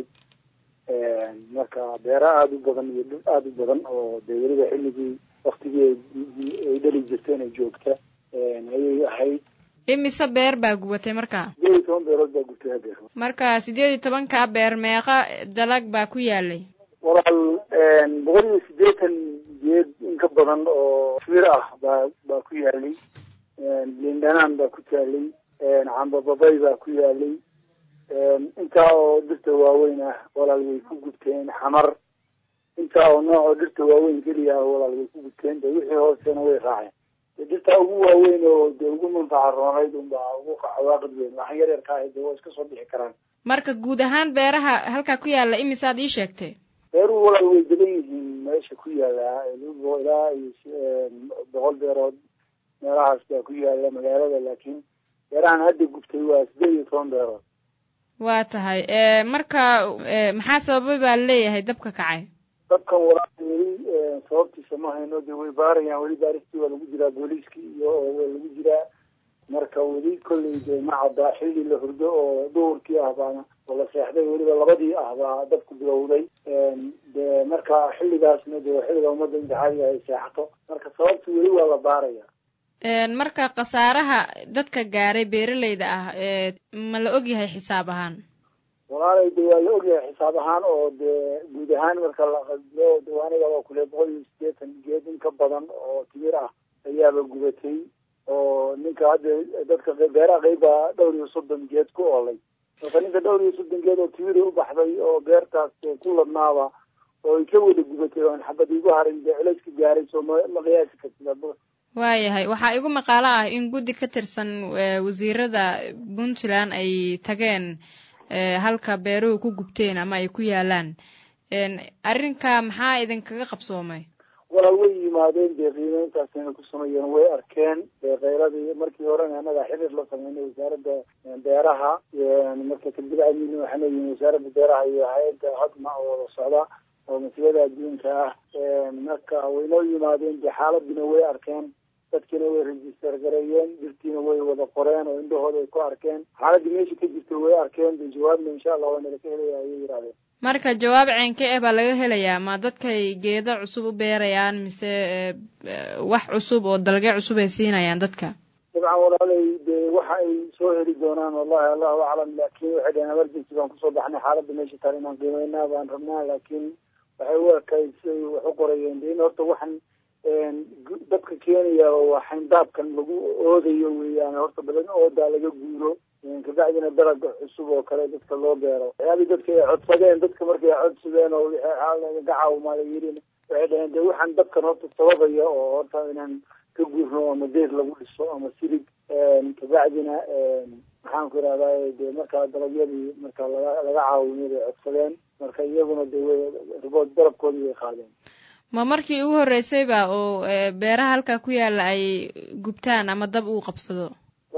Speaker 12: marka beera aada u badan iyo dhul aada u badan oo dee weliba xilligii waktigii ay dhali jirteen ay joogta ayay ahayd
Speaker 1: imise beer baa gubatay marka
Speaker 12: sideed iyo toban beerood baa gubtay hadeer
Speaker 1: marka sideed iyo tobankaa beer meeqa dalag baa ku yaalay
Speaker 12: walaal boqol iyo siddeetan geed in ka badan oo mir ah baa baa ku yaalay lindhanaan baa ku taalay cambababay baa ku yaalay intaa oo dhirta waaweyn ah walaal way ku gubteen xamar intaa oo nooc oo dhirta waaweyn keliya ah walaal way ku gubteen de wixii hoosena way raaceen de dhirta ugu waaweyn oo de ugu manfaca roonayd unbaa ugu cawaaqid weyn waxaan yar yarka ahay de waa iska soo bixi karaan
Speaker 1: marka guud ahaan beeraha halkaa ku yaala imisaad ii sheegtay
Speaker 12: beeruhu walaal way degan yihiin meesha ku yaala ilaa iyo boqol beerood meelahaas baa ku yaala magaalada laakiin beerahan hadda gubtay waa sideed iyo toban beerood
Speaker 1: waa tahay marka maxaa sababay baa laleeyahay dabka kacay
Speaker 12: dabkan walaal weli sababtiisa ma hayno de way baarayaan weli baaristii waa lagu jiraa booliiskii iyo waa lagu jiraa marka weli kolley de ma caddaa xilli la hurdo oo duhurkii ah baana oo la seexday weliba labadii ah baa dabku bilowday de marka xilligaasna de xilliga ummadda imtixaaniga ay seexato marka sababta weli waa la baaraya
Speaker 1: marka khasaaraha dadka gaaray beeraleyda ah ma la ogyahay xisaab ahaan
Speaker 12: walaalay de waa la ogyahay xisaab ahaan oo de guud ahaan marka la qadlo de aniga waa kule boqol iyo siddeetan geed in ka badan oo timir ah ayaaba gubatay oo ninka hadda dadka beeraha qeyba dhowr iyo soddon geed ku oolay marka ninka dhowr iyo soddon geed oo timiri u baxday oo beertaas ku ladnaaba oo ay ka wada gubatay oon xabad igu harin dee culayska gaaray soo ma ma qiyaasi kartid
Speaker 1: waayahay waxaa igu maqaalo ah in guddi ka tirsan wasiirada puntland ay tageen halka beeruhu ku gubteen ama ay ku yaalaan arrinka maxaa idinkaga qabsoomay
Speaker 12: walaal way yimaadeen dee qiimeyntaasina ku sameeyeen way arkeen dee kheyradii markii horena annaga xiriir la sameynay wasaaradda beeraha marka kadib amina waxaan leeyihin wasaaradda beeraha iyo hay-adda hadma oo wada socda oo maslada adduunka ah marka waynoo yimaadeen dee xaaladina way arkeen dadkiina way register gareeyeen dhirtiina way wada qoreen oo indhahooda ay ku arkeen xaaladii meesha ka jirta way arkeen de jawaabna insha allah waa nala ka helaya ayay yidhahdeen
Speaker 1: marka jawaab ceenke eh baa laga helayaa ma dadkay geedo cusub u beerayaan mise wax cusub oo dalge cusub ay siinayaan dadka
Speaker 12: dabcan walaalay de waxa ay soo heli doonaan wallahi allahu aclam laakin waxay dhaheen emergency baan kusoo baxnay xaaladda meesha taal inaan qiimeynaa baan rabnaa laakiin waxay u ekayd siay wax u qorayeen de in horta waxaan dadka keenaya waa xayndaabkan lagu oodayo weeyaan horta badan oodaa laga guuro kabacdina dalaga cusub oo kale dadka loo beero waxyaabii dadka ay codsadeen dadka markay codsadeen oo gaca maala yirin waxay dhaheen de waxaan dadkan horta sababaya oo horta inaan ka guurno ama deer lagu dhiso ama sirig kabacdina maxaan ku irahdaa de markaa dalagyadii marka laga laga caawimay bay codsadeen marka iyaguna de ribood dalabkoodii bay qaadeen
Speaker 1: ma markii ugu horreysayba oo beeraha halkaa ku yaala ay gubtaan ama dab uu qabsado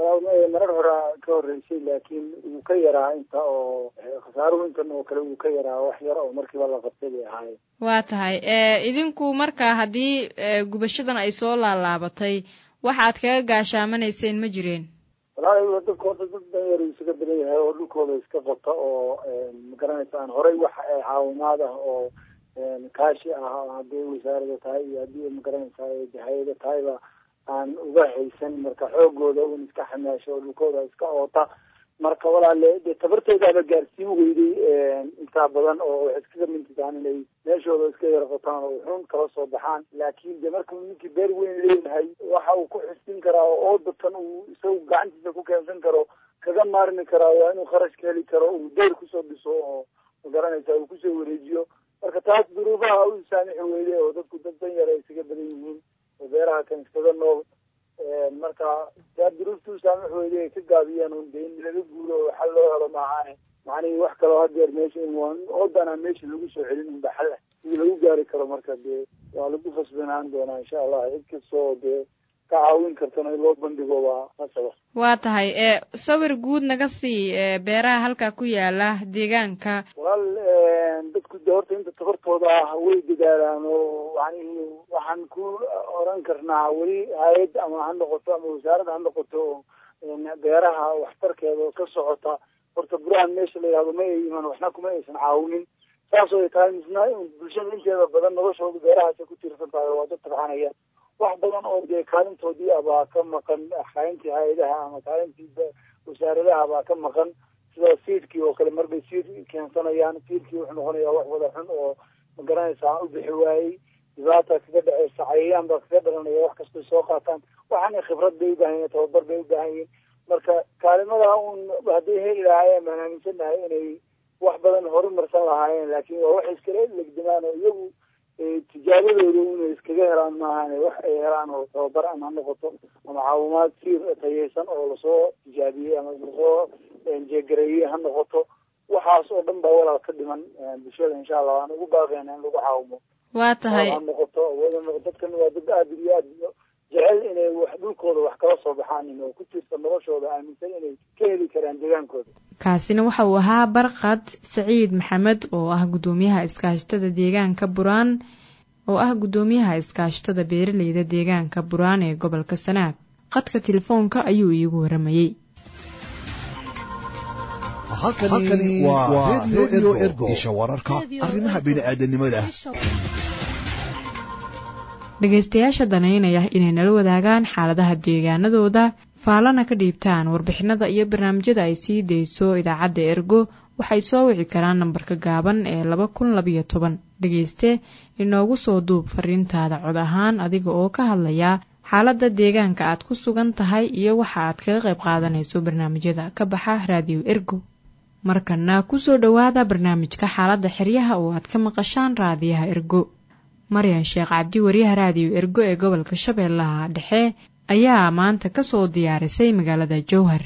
Speaker 12: marar horaa ka horreysay laakiin wuu ka yaraa inta oo khasaaruhu intan oo kale wuu ka yaraa wax yar oo markiiba la qabtay bay ahaayeen
Speaker 1: waa tahay idinku marka haddii gubashadan ay soo laalaabatay waxaad kaga gaashaamanayseen ma jireen
Speaker 12: walahi dadka horta dad danyar isaga badan yahay oo dhulkooda iska qota oo magaranaysa aan horey wax caawimaad ah oo kaashi ah haddii wasaarada tahay iyo haddii magaranaysa hay-ada tahayba aan uga haysan marka xoogooda un iska xamaasho oo dhulkooda iska oota marka walaale dee tabartoodaaba gaarsiin weyday intaa badan oo waxay iskaga mintitaan inay meeshooda iska yar qotaan oo xun kala soo baxaan laakiin de markuu ninkii beer weyn leeyahay waxa uu ku xistin karaa oo oodatan uu isagu gacantiisa ku keensan karo kaga maarmi karaa waa inuu kharash ka heli karo uu deyr kusoo dhiso oo magaranaysa uu kusoo wareejiyo marka taas duruufaha u saamixi weyday oo dadku dad dan yar ay isaga badan yihiin oo beeraha kan iskaga nool marka taa duruufta u saamix weyday ay ka gaabiyaan un de in laga guuro oo xal loo helo maahaane macnihii wax kaloo hadeer meesha oodana meesha lagu soo celin unba xal ah sidii lagu gaari karo marka dee waa lagu fasbanaan doonaa insha allah cid kastoo dee ka caawin kartana in loo bandhigo waa nasaba
Speaker 1: waa tahay sawir guud naga sii beeraha halkaa ku yaala deegaanka
Speaker 12: walaal dadku de horta inta tabartooda ah way dadaalaan oo macnihii waxaan ku oran karnaa weli hay-ad ama ha noqoto ama wasaaradda ha noqoto beeraha waxtarkeeda oo ka socota horta burahan meesha la yihahdo ma ay iman waxna kuma aysan caawinin saasoo ay tahay misna bulshada inteeda badan noloshooda beerahaasay ku tiirsan tahay waa dad tabxanaya wax badan oo dee kaalintoodii abaa ka maqan kaalintii hay-adaha ama kaalintii wasaaradaha baa ka maqan sida siidkii oo kale marbay siid keensanayaan siidkii wuxuu noqonayaa wax wada xun oo magaranaysa aan u bixi waayey dhibaata kaga dhaceysa cayayaan baa kaga dhalanaya wax kastay soo qaataan waxaana khibrad bay ubaahan yihin tababar bay ubaahan yihin marka kaalimada un hadday heli lahaayeen baan aaminsanahay inay wax badan horumarsan lahaayeen laakiin waa wax iskala legdimaan oo iyagu tijaabadooda inay iskaga helaan maahan wax ay helaan oo tababar ama ha noqoto ama caawimaad siir tayeysan oo lasoo tijaabiyey ama lasoo jeegareeyey ha noqoto waxaas oo dhan baa walaal ka dhiman bulshada insha allah waan ugu baaqeyna in lagu caawimo
Speaker 1: waa tahay
Speaker 12: ha noqoto dadkan waa dad aada iyo aad jecel inay wax dhulkooda wax kala soo baxaanin oo ku tiirsan noloshooda aaminsan inay ka heli karaan deegaankooda
Speaker 1: kaasina waxa uu ahaa barkad saciid maxamed oo ah guddoomiyaha iskaashatada deegaanka buraan oo ah guddoomiyaha iskaashatada beeraleyda deegaanka buraan ee gobolka sanaag qadka telefoonka ayuu iigu waramayey
Speaker 13: halkani waa redio ergo isha wararka arrimaha bini'aadanimada
Speaker 1: dhegaystayaasha danaynaya inay nala wadaagaan xaaladaha deegaanadooda faalana ka dhiibtaan warbixinada iyo barnaamijyada ay sii dayso idaacadda ergo waxay soo wici karaan nambarka gaaban ee laba kun labayo toban dhegayste inoogu soo duub fariintaada cod ahaan adiga oo ka hadlaya xaaladda deegaanka aad ku sugan tahay iyo waxa aad kaga qayb qaadanayso barnaamijyada ka baxa raadiyo ergo markana kusoo dhowaada barnaamijka xaaladda xeryaha oo aad ka maqashaan raadiyaha ergo maryan sheekh cabdi wariyaha raadiyo ergo ee gobolka shabeellaha dhexe ayaa maanta ka soo diyaarisay magaalada jowhar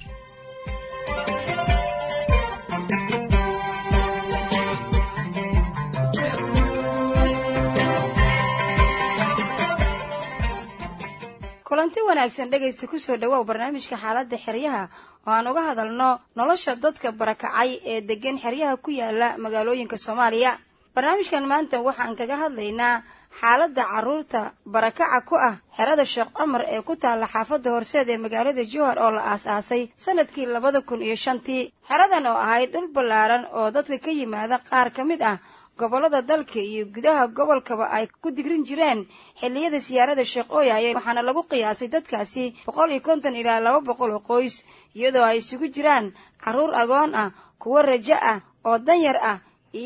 Speaker 14: kulanti wanaagsan dhegaysta kusoo dhawow barnaamijka xaaladda xeryaha oo aan uga hadalno nolosha dadka barakacay ee degan xeryaha ku yaala magaalooyinka soomaaliya barnaamijkan maanta waxaan kaga hadlaynaa xaaladda carruurta barakaca ku ah xerada sheekh cumar ee ku taalla xaafadda horseed ee magaalada jowhar oo la aas-aasay sanadkii labada kun iyo shantii xeradan oo ahayd dhul ballaaran oo dadka ka yimaada qaar ka mid ah gobollada dalka iyo gudaha gobolkaba ay ku digrin jireen xilliyada siyaarada sheekh ooyaye waxaana lagu qiyaasay dadkaasi boqol iyo konton ilaa laba boqol oo qoys iyadoo ay isugu jiraan carruur agoon ah kuwo rajo ah oo danyar ah iyo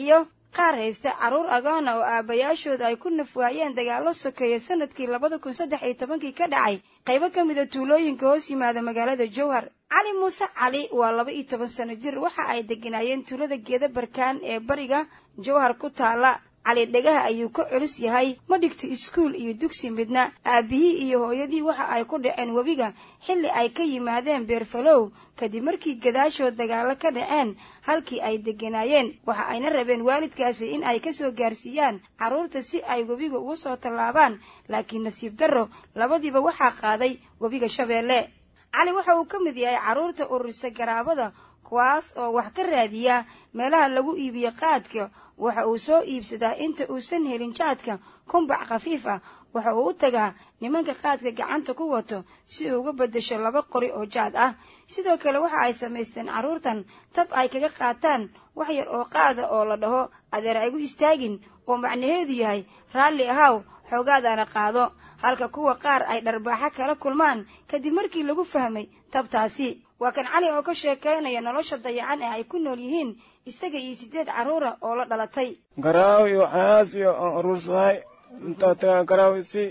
Speaker 14: qaar haysta carruur agoona oo aabbayaashooda ay ku nafwaayeen dagaallo sokeeya sanadkii labada kun saddex iyo tobankii ka dhacay qaybo ka mida tuulooyinka hoos yimaada magaalada jowhar cali muuse cali waa laba iyo toban sano jir waxa ay deganaayeen tuulada geeda barkaan ee bariga jowhar ku taala cali dhegaha ayuu ka culus yahay ma dhigto iskuul iyo dugsi midna aabbihii iyo hooyadii waxa ay ku dhaceen webiga xilli ay ka yimaadeen beerfalow kadib markii gadaashood dagaallo ka dhaceen halkii ay degganaayeen waxa ayna rabeen waalidkaasi in ay ka soo gaarsiiyaan carruurta si ay webiga ugu soo tallaabaan laakiin nasiib darro labadiiba waxaa qaaday webiga shabeelle cali waxa uu ka mid yahay carruurta ururisa garaabada kuwaas oo wax ka raadiya meelaha lagu iibiyo qaadka waxa uu soo iibsadaa inta uusan helin jaadka kumbac khafiif ah waxa uu u tagaa nimanka qaadka gacanta ku wato si uu uga beddesho laba qori oo jaad ah sidoo kale waxa ay samaysteen carruurtan tab ay kaga qaataan wax yar oo qaada oo la dhaho adeer aygu istaagin oo macnaheedu yahay raalli ahaw xoogaadaana qaado halka kuwa qaar ay dharbaaxo kala kulmaan kadib markii lagu fahmay tabtaasi waa kan cali oo ka sheekaynaya nolosha dayacan ee ay ku nool yihiin isaga iyo siddeed carruura oo la dhalatay
Speaker 15: garaaw iyo waxyaalahaas iyo aan urursanahay intaa tagaa garaaw isi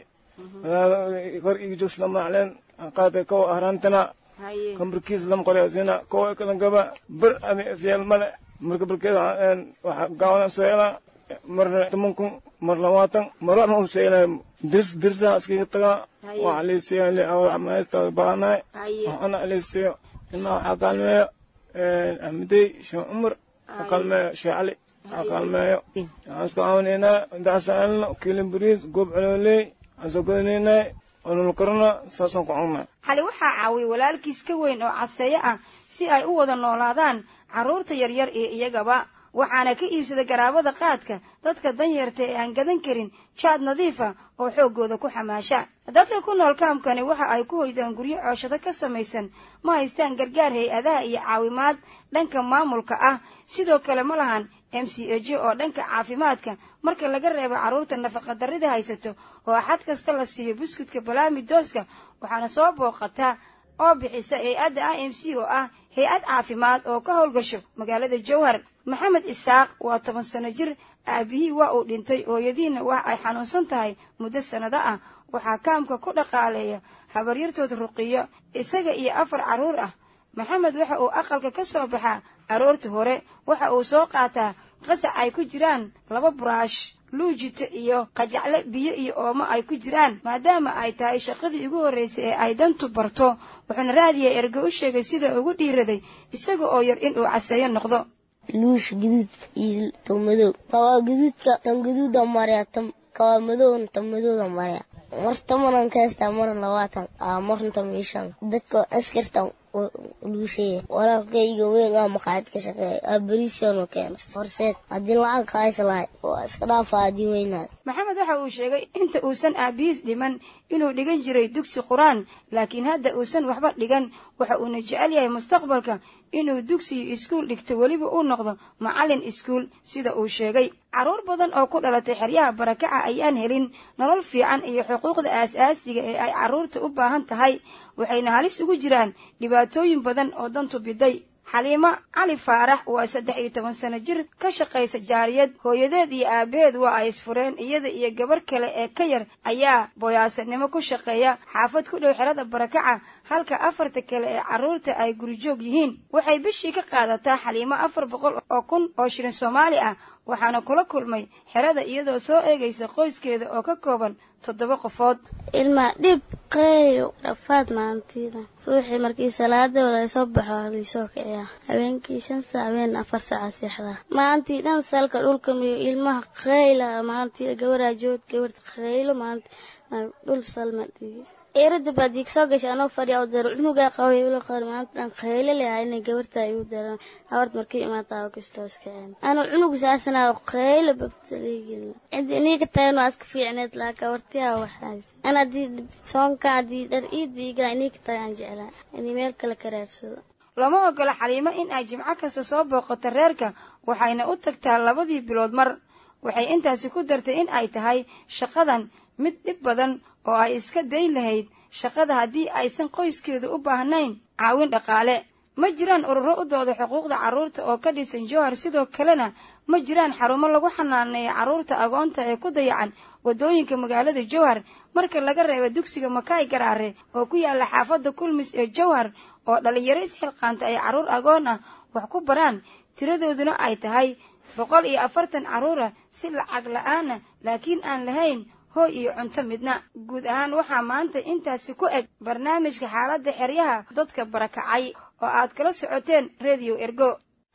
Speaker 15: kor iga joogs lama macleen qaada kow ahrantana kambarkiis lama qoreysina kow kala gaba bir adi isyeel male marka barkeeda waxa gaawana soo helaa marna toban kun mar labaatan mar waxma u sheegnay dirs dirsa iskaga tagaa waxa liisiyo li amaysta baanahay waxana liisiyo ilmaha waxaa kaalmeeyo ahmedey sheekh cumar waxaa kaalmeeyo sheekh cali waxaa kaalmeeyo waxaan isku caawinaynaa intaasaan elno kiilin bariis goob colooley aan soo godanaynay onol karna saasaan ku cunaa
Speaker 14: xali waxaa caawiyay walaalkiis ka weyn oo caseeyo ah si ay u wada noolaadaan carruurta yaryar iyo iyagaba waxaana ka iibsada garaabada qaadka dadka danyarta ee aan gadan karin jaad nadiifa oo xooggooda ku xamaasha dadka ku nool kaamkani waxa ay ku hoydaan guryo cooshado ka samaysan ma haystaan gargaar hay-adaha iyo caawimaad dhanka maamulka ah sidoo kale ma lahan m c h oo dhanka caafimaadka marka laga reebo carruurta nafaqadarrida haysato oo xad kasta la siiyo buskudka balaami dooska waxaana soo booqataa oo bixisa hay-adda i m c oo ah hay-ad caafimaad oo ka howlgasho magaalada jowhar maxamed isaaq waa toban sano jir aabihii waa uu dhintay hooyadiina wax ay xanuunsan tahay muddo sannado ah waxaa kaamka ku dhaqaaleeya habaryartood ruqiyo isaga iyo afar carruur ah maxamed waxa uu aqalka ka soo baxaa aroorta hore waxa uu soo qaataa qasac ay ku jiraan laba buraash luujito iyo qajacle biyo iyo oomo ay ku jiraan maadaama ay tahay shaqadii ugu horraysay ee ay dantu barto wuxuuna raadiya erge u sheegay sida ugu dhiiraday isaga oo yar in uu caseeyo noqdo
Speaker 16: luush guduud iyo tan madow kawaa guduudka tan guduuda marya tan kawaa madowna tan madowda marya mar tamanan ka haystaa marna labaatan aa marna tamishan dadka askartan luusheeya walaalkayga weyn aa maqaayad ka shaqeeya aa beriisano keena horseed haddii lacag kaaysa lahay waa iska dhaafa haddii weynaad
Speaker 14: maxamed waxa uu sheegay inta uusan aabihiis dhiman inuu dhigan jiray dugsi qur-aan laakiin hadda uusan waxba dhigan waxa uuna jecel yahay mustaqbalka inuu dugsiyo iskuul dhigto weliba uu noqdo macallin iskuul sida uu sheegay carruur badan oo ku dhalatay xeryaha barakaca ayaan helin nolol fiican iyo xuquuqda aas-aasiga ee ay carruurta u baahan tahay waxayna halis ugu jiraan dhibaatooyin badan oo dantu biday xaliimo cali faarax waa saddex iyo toban sano jir ka shaqaysa jaariyad hooyadeed iyo aabaheed waa ay isfureen iyada iyo gabar kale ee ka yar ayaa boyaasanimo ku shaqeeya xaafad ku dhow xerada barakaca halka afarta kale ee carruurta ay gurijoog yihiin waxay bishii ka qaadataa xaliimo afar boqol oo kun oo shilin soomaali ah waxaana kula kulmay xerada iyadoo soo eegaysa qoyskeeda oo ka kooban toddoba qofood
Speaker 16: ilmaa dhib qeeyo dhafaad maantiida suuxii markii salaadooda ay soo baxo halaysoo kiciyaa habeenkii shan saac habeen afar saaca seexdaa maantii dhan salka dhulka miyo ilmaha qeyla maantii gabaraa jood gabarta qeylo maanta dhul salma dhigi eerada baad iig soo gashay anoo fadhiya u daro cunugaa qabay ula qor maanta dhan qeylo leha inay gabarta igu daran haward markii imaataa kastoo iska ceen anuu cunug saasanaa qeylo babtaliigil cidi inii ka tagan waa iska fiicneed laa gabartiyaa waxaas ana haddii soonka haddii dhar iid biigaa inii ka tagaan jeclaa inii meel kale ka raarsado
Speaker 14: lama ogola xaliimo in ay jimco kasta soo booqato reerka waxayna u tagtaa labadii bilood mar waxay intaasi ku dartay in ay tahay shaqadan mid dhib badan oo ay iska dayn lahayd shaqada haddii aysan qoyskeedu u baahnayn caawin dhaqaale ma jiraan ururo u dooda xuquuqda carruurta oo ka dhisan jowhar sidoo kalena ma jiraan xarumo lagu xanaaneeya carruurta agoonta ee ku dayacan waddooyinka magaalada jowhar marka laga reebo dugsiga makaay garaare oo ku yaala xaafadda kulmis ee jowhar oo dhallinyaro isxilqaanta ay carruur agoon ah wax ku baraan tiradooduna ay tahay boqol iyo afartan carruura si lacag la-aana laakiin aan lahayn hooy iyo cunto midna guud ahaan waxaa maanta intaasi ku eg barnaamijka xaaladda xeryaha dadka barakacay oo aad kala socoteen redio ergo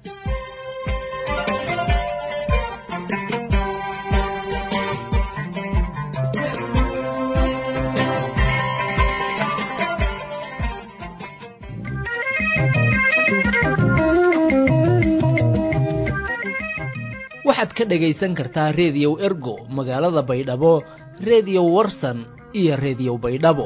Speaker 17: waxaad ka dhagaysan kartaa reediyow ergo magaalada baydhabo reediyo warsan iyo reediyo baydhabo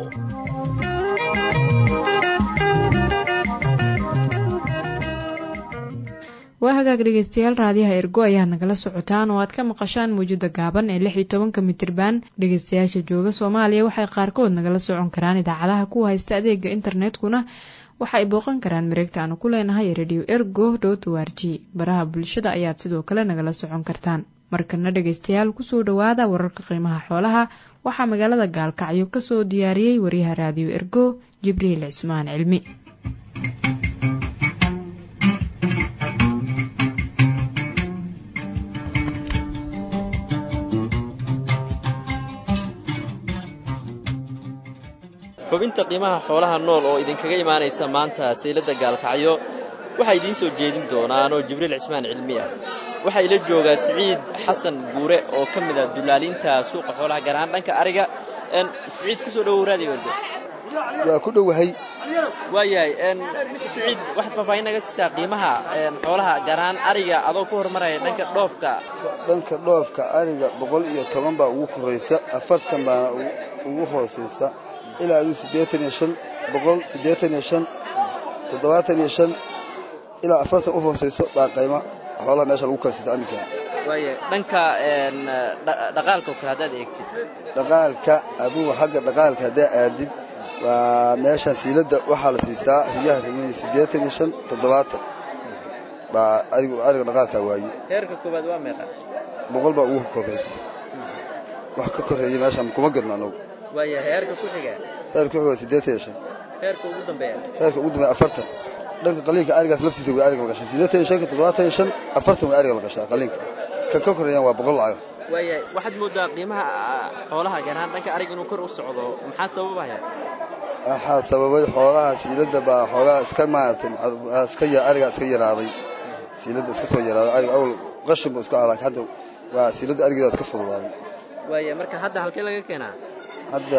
Speaker 1: waa hagaag dhegeystayaal raadiyaha ergo ayaad nagala socotaan oo aad ka maqashaan mawjada gaaban ee lix iyo tobanka mitirban dhegeystayaasha jooga soomaaliya waxay qaarkood nagala socon karaan idaacadaha ku haysta adeega internetkuna waxa ay booqan karaan mareegta aanu ku leenahay radio ergo dot o r g baraha bulshada ayaad sidoo kale nagala socon kartaan markana dhegeystayaal kusoo dhowaada wararka qiimaha xoolaha waxaa magaalada gaalkacyo kasoo diyaariyey wariyaha raadiyo ergo jibriil cismaan cilmi
Speaker 18: xubinta qiimaha xoolaha nool oo idinkaga imaanaysa maanta sayladda gaalkacyo waxaa idiin soo jeedin doonaanoo jibriil cismaan cilmi ah waxaa ila joogaa siciid xasan guure oo ka mid ah dullaaliinta suuqa xoolaha gaar ahaan dhanka ariga siciid kusoo dhowow raadiyo ergo
Speaker 19: waa ku dhowahay
Speaker 18: waayahay siciid waxaad faahfaahin naga siisaa qiimaha xoolaha gaar ahaan ariga adoo ku horumaraya dhanka dhoofka
Speaker 19: dhanka dhoofka ariga boqol iyo toban baa ugu koraysa afartan baana ugu hoosaysa ilaa aduu siddeetan iyo shan boqol siddeetan iyo shan toddobaatan iyo shan ilaa afartan u hoosayso baa qayma xoolaha meesha lagu kalsita aminka
Speaker 18: waaya dhanka dhaqaalka oo kale haddaad eegtid
Speaker 19: dhaqaalka adugu xagga dhaqaalka haddaa aadid waa meeshaan siiladda waxaa la siistaa riyaha rimani siddeetan iyo shan toddobaatan baa arigu ariga dhaqaalkaa waaye
Speaker 18: heerka koowaad waa meeqa
Speaker 19: boqol baa ugu koraysa wax ka korreeya meeshaan kuma gadno anagu
Speaker 18: waaya heerka ku xiga
Speaker 19: heerka ku xiga waa siddeetan iyo shan
Speaker 18: heerka ugu dambeeya
Speaker 19: heerka ugu dambeeya afartan dhanka qaliinka arigaas laftiisa way ariga la gashay siddeetan iyo shanka toddobaatan iyo shan afartan way ariga la gashaa qaliinka ka ka korreeyaan waa boqol lacag
Speaker 18: waaya waxaad moodaa qiimaha xoolaha gaar ahaan dhanka ariga inuu kor u socdo maxaa sababaya
Speaker 19: waxaa sababay xoolaha siiladda baa xoogaa iska maaragtay iska arigaa iska yaraaday siiladda iska soo yaraaday ariga awal qashin buu iska ahaa hadda waa siiladda arigeeda iska fududaaday
Speaker 18: waaya marka hadda halkee laga keenaa
Speaker 19: hadda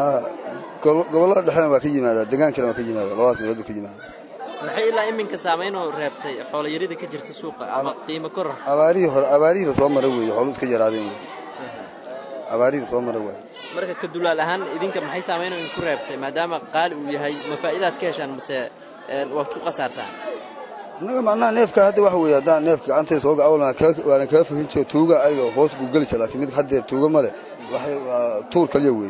Speaker 19: gobollada dhexena waa ka yimaadaa degaankana waa ka yimaada labadaas meelood buu ka yimaada
Speaker 18: maxay ilaa iminka saamaynoo reebtay xoolayarida ka jirta suuqa ama qiimo koror
Speaker 19: abaarihii hore abaarihii soo mara weeye xoolu iska yaraadeen wey abaarihii soo mara waaye
Speaker 18: marka ka dulaal ahaan idinka maxay saamaynoo idinku reebtay maadaama qaali uu yahay ma faa'iidaad ka heshaan mase waad ku khasaartaan
Speaker 19: innaga macnaha neefka hadda waxa weeye haddaan neefka gacantay soo gaca waana kaga fohin jiro tuuga ariga hoos buu geli jira lakin mid haddeer tuuga ma leh waxay tuur kaliya weeye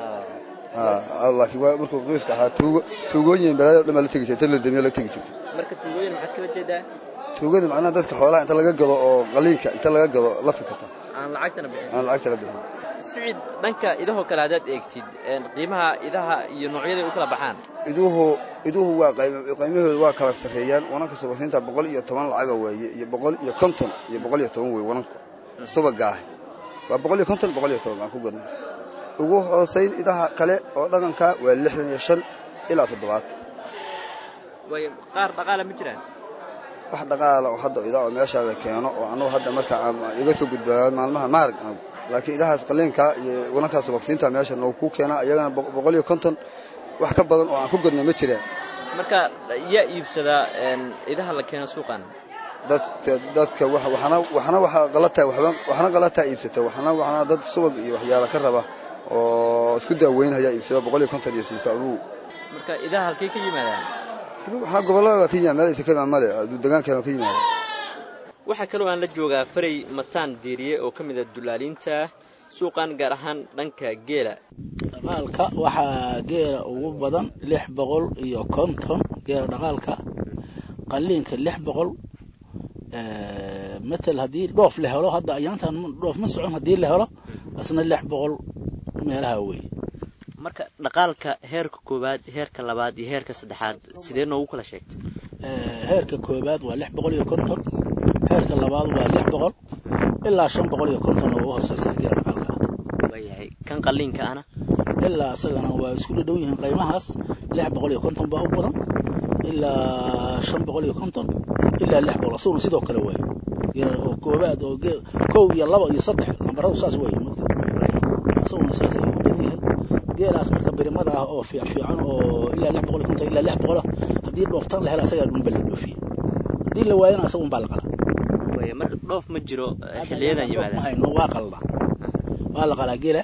Speaker 19: laakiin waa markuu qoyska ahaa tuugo tuugooyin balaayo dhan baa la tegi jirta inta la damiyo la tegi jirta
Speaker 18: marka tuugooyin maxaad kala jeedaa
Speaker 19: tuugada macnaha dadka xoolaha inta laga gado oo qaliinka inta laga gado la fikata
Speaker 18: aan lacagtana bixin
Speaker 19: aan lacagtana bixin
Speaker 18: siciid dhanka idahoo kale haddaad eegtid qiimaha idaha iyo noocyaday u kala baxaan
Speaker 19: iduhu iduhu waa qiimahooda waa kala sarreeyaan wananka subasiinta boqol iyo toban lacaga weeye iyo boqol iyo konton iyo boqol iyo toban weeye wananku subaga ah waa boqol iyo konton boqol iyo toban baan ku gadnay ugu hoosayn idaha kale oo dhaqanka waa lixdan iyo shan ilaa toddobaatan
Speaker 18: way qaar dhaqaala ma jiraan
Speaker 19: wax dhaqaala oo hadda idaa oo meesha la keeno oo annugu hadda marka iga soo gudbaa maalmaha maarag anagu laakiin idahaas qaliinka iyo wanankaas subagsiinta meesha noogu ku keenaa iyagana boqol iyo konton wax ka badan oo aan ku gadno ma jiraan
Speaker 18: marka yaa iibsadaa idaha la keeno suuqan
Speaker 19: dadka dadka waxna waxna waxa qalata waxba waxna qalata iibsata waxna waxna dad subag iyo waxyaalo ka raba oo isku daaweynaya iibsada boqol iyo konton iyo siista adugu
Speaker 18: marka idaha halkay ka yimaadaan
Speaker 19: waxna gobollada waa ka yimaada meel aysa ka imaan male deegaankana waa ka yimaada
Speaker 18: waxaa kaloo aan la joogaa faray mataan diiriye oo ka mid ah dullaaliinta suuqan gaar ahaan dhanka geela
Speaker 20: dhaqaalka waxaa geela ugu badan lix boqol iyo konton geela dhaqaalka qaliinka lix boqol matal haddii dhoof la helo hadda ayaantan dhoof ma socon haddii la helo asna lix boqol meelaha wey
Speaker 18: marka dhaqaalka heerka koowaad heerka labaad iyo heerka saddexaad sidee noogu kala sheegtay
Speaker 20: heerka koowaad waa lix boqol iyo konton heerka labaad waa lix boqol ilaa shan boqol iyo konton oo u hooseysa geela dhaqaalka
Speaker 18: waayahay kan qaliinka ana
Speaker 20: ilaa isagana waa isku dhadhow yihiin qiimahaas lix boqol iyo konton baa u badan ilaa shan boqol iyo konton ilaa lix boqol asaguna sidoo kale waayo oo koobaad oo kow iyo laba iyo saddex lambaradu saas waayo mogta asaguna saas ayuu u badan yahay geelaas marka birimada ah oo fiic fiican oo ilaa lix boqol iyo konton ilaa lix boqola haddii dhooftaan la hela asagaa dhunba la dhoofiye haddii la waayana asagun baa la qalaa
Speaker 18: waaya marka dhoof ma jiro xiliyadan yimaadaan
Speaker 20: hayno waa qalnaa waa la qalaa geela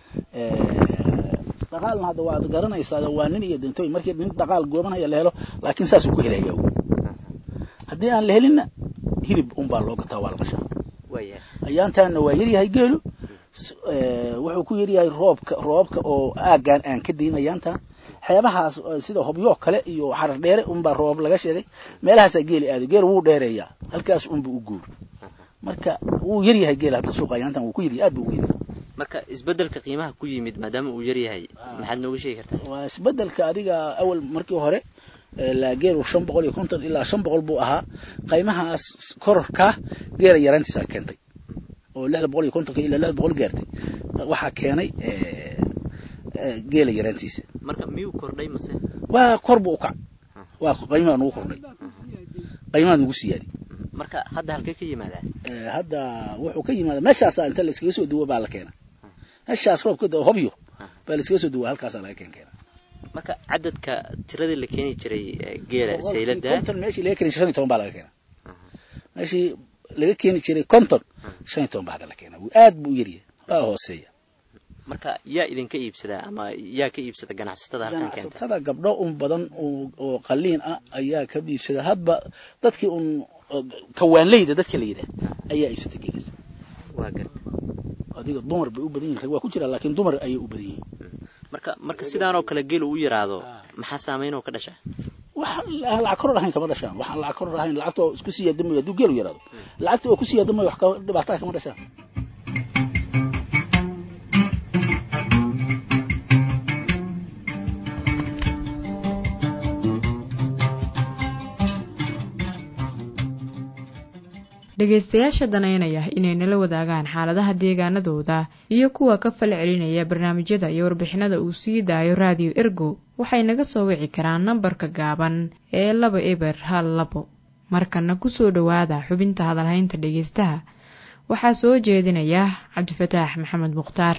Speaker 20: dhaqaalna hadda waad garanaysaa waa nin iyo dintooy markii nin dhaqaal goobanaya la helo laakiin saasuu ku helaya haddii aan la helinna hilib unbaa loo gataa waa la qashaa ayaantaana waa yaryahay geelu wuxuu ku yaryahay roobka roobka oo aaggaan aan ka dayn ayaantaan xeebahaas sida hobyoo kale iyo xarar dheere unbaa roob laga sheegay meelahaasaa geeli aaday geel wuu dheereeyaa halkaas unba u guur marka wuu yaryahay geel hadda suuqa ayaantan wuu ku yaryahay aad buu ugu yaryahay
Speaker 18: marka isbedelka qiimaha ku yimid maadaama uu yar yahay maxaad nooga sheegi kartaa
Speaker 20: waa isbedelka adiga awal markii hore geelu shan boqol iyo konton ilaa shan boqol buu ahaa qiimahaas kororka geela yaraantiisa keentay oo lixda boqol iyo kontonka ilaa lixda boqol gaartay waxaa keenay geela yaraantiisa
Speaker 18: marka miyuu kordhay mase
Speaker 20: waa kor buu u kac waa qiimaha nugu kordhay qiimaha nugu siyaadi
Speaker 18: marka hadda halkee ka yimaadaa
Speaker 20: hadda wuxuu ka yimaada meeshaasa inta la iskaga soo duwo baa la keena meeshaas roobka hobyo baa la iskaga soo duwa halkaasaa laga keen keena
Speaker 18: marka cadadka tiradii la keeni jiray geela saylada
Speaker 20: konton meeshii laga keeni jiray shan iyo toban baa laga keena meeshii laga keeni jiray konton shan iyo toban baa hadda la keena aad buu u yaryahay waa hooseeya
Speaker 18: marka yaa idinka iibsadaa ama yaa ka iibsada ganacsatada halkan keenta
Speaker 20: ganacsatada gabdho un badan oo qaliin ah ayaa ka iibsada hadba dadkii un kawaanleyda dadka la yidhaah ayaa iibsata geelasa
Speaker 18: waa garta
Speaker 20: adiga dumar bay u badan yihin rag waa ku jira laakiin dumar ayay u badan yihiin
Speaker 18: marka marka sidaan oo kale geelu u yaraado maxaa saameyn oo ka dhasha
Speaker 20: wax lacag koror ahayn kama dhashaan waxaan lacag koror ahayn lacagta oo isku sii yaadamayo hadduu geelu yaraado lacagta oo kusii yaadamayo wax dhibaataa kama dhashaan
Speaker 1: dhegaystayaasha danaynaya inay nala wadaagaan xaaladaha deegaanadooda iyo kuwa ka fal celinaya barnaamijyada iyo warbixinada uu sii daayo raadiyo ergo waxay naga soo wici karaan nambarka gaaban ee laba eber hal labo markana kusoo dhowaada xubinta hadalhaynta dhegaystaha waxaa soo jeedinaya cabdifataax maxamed mukhtaar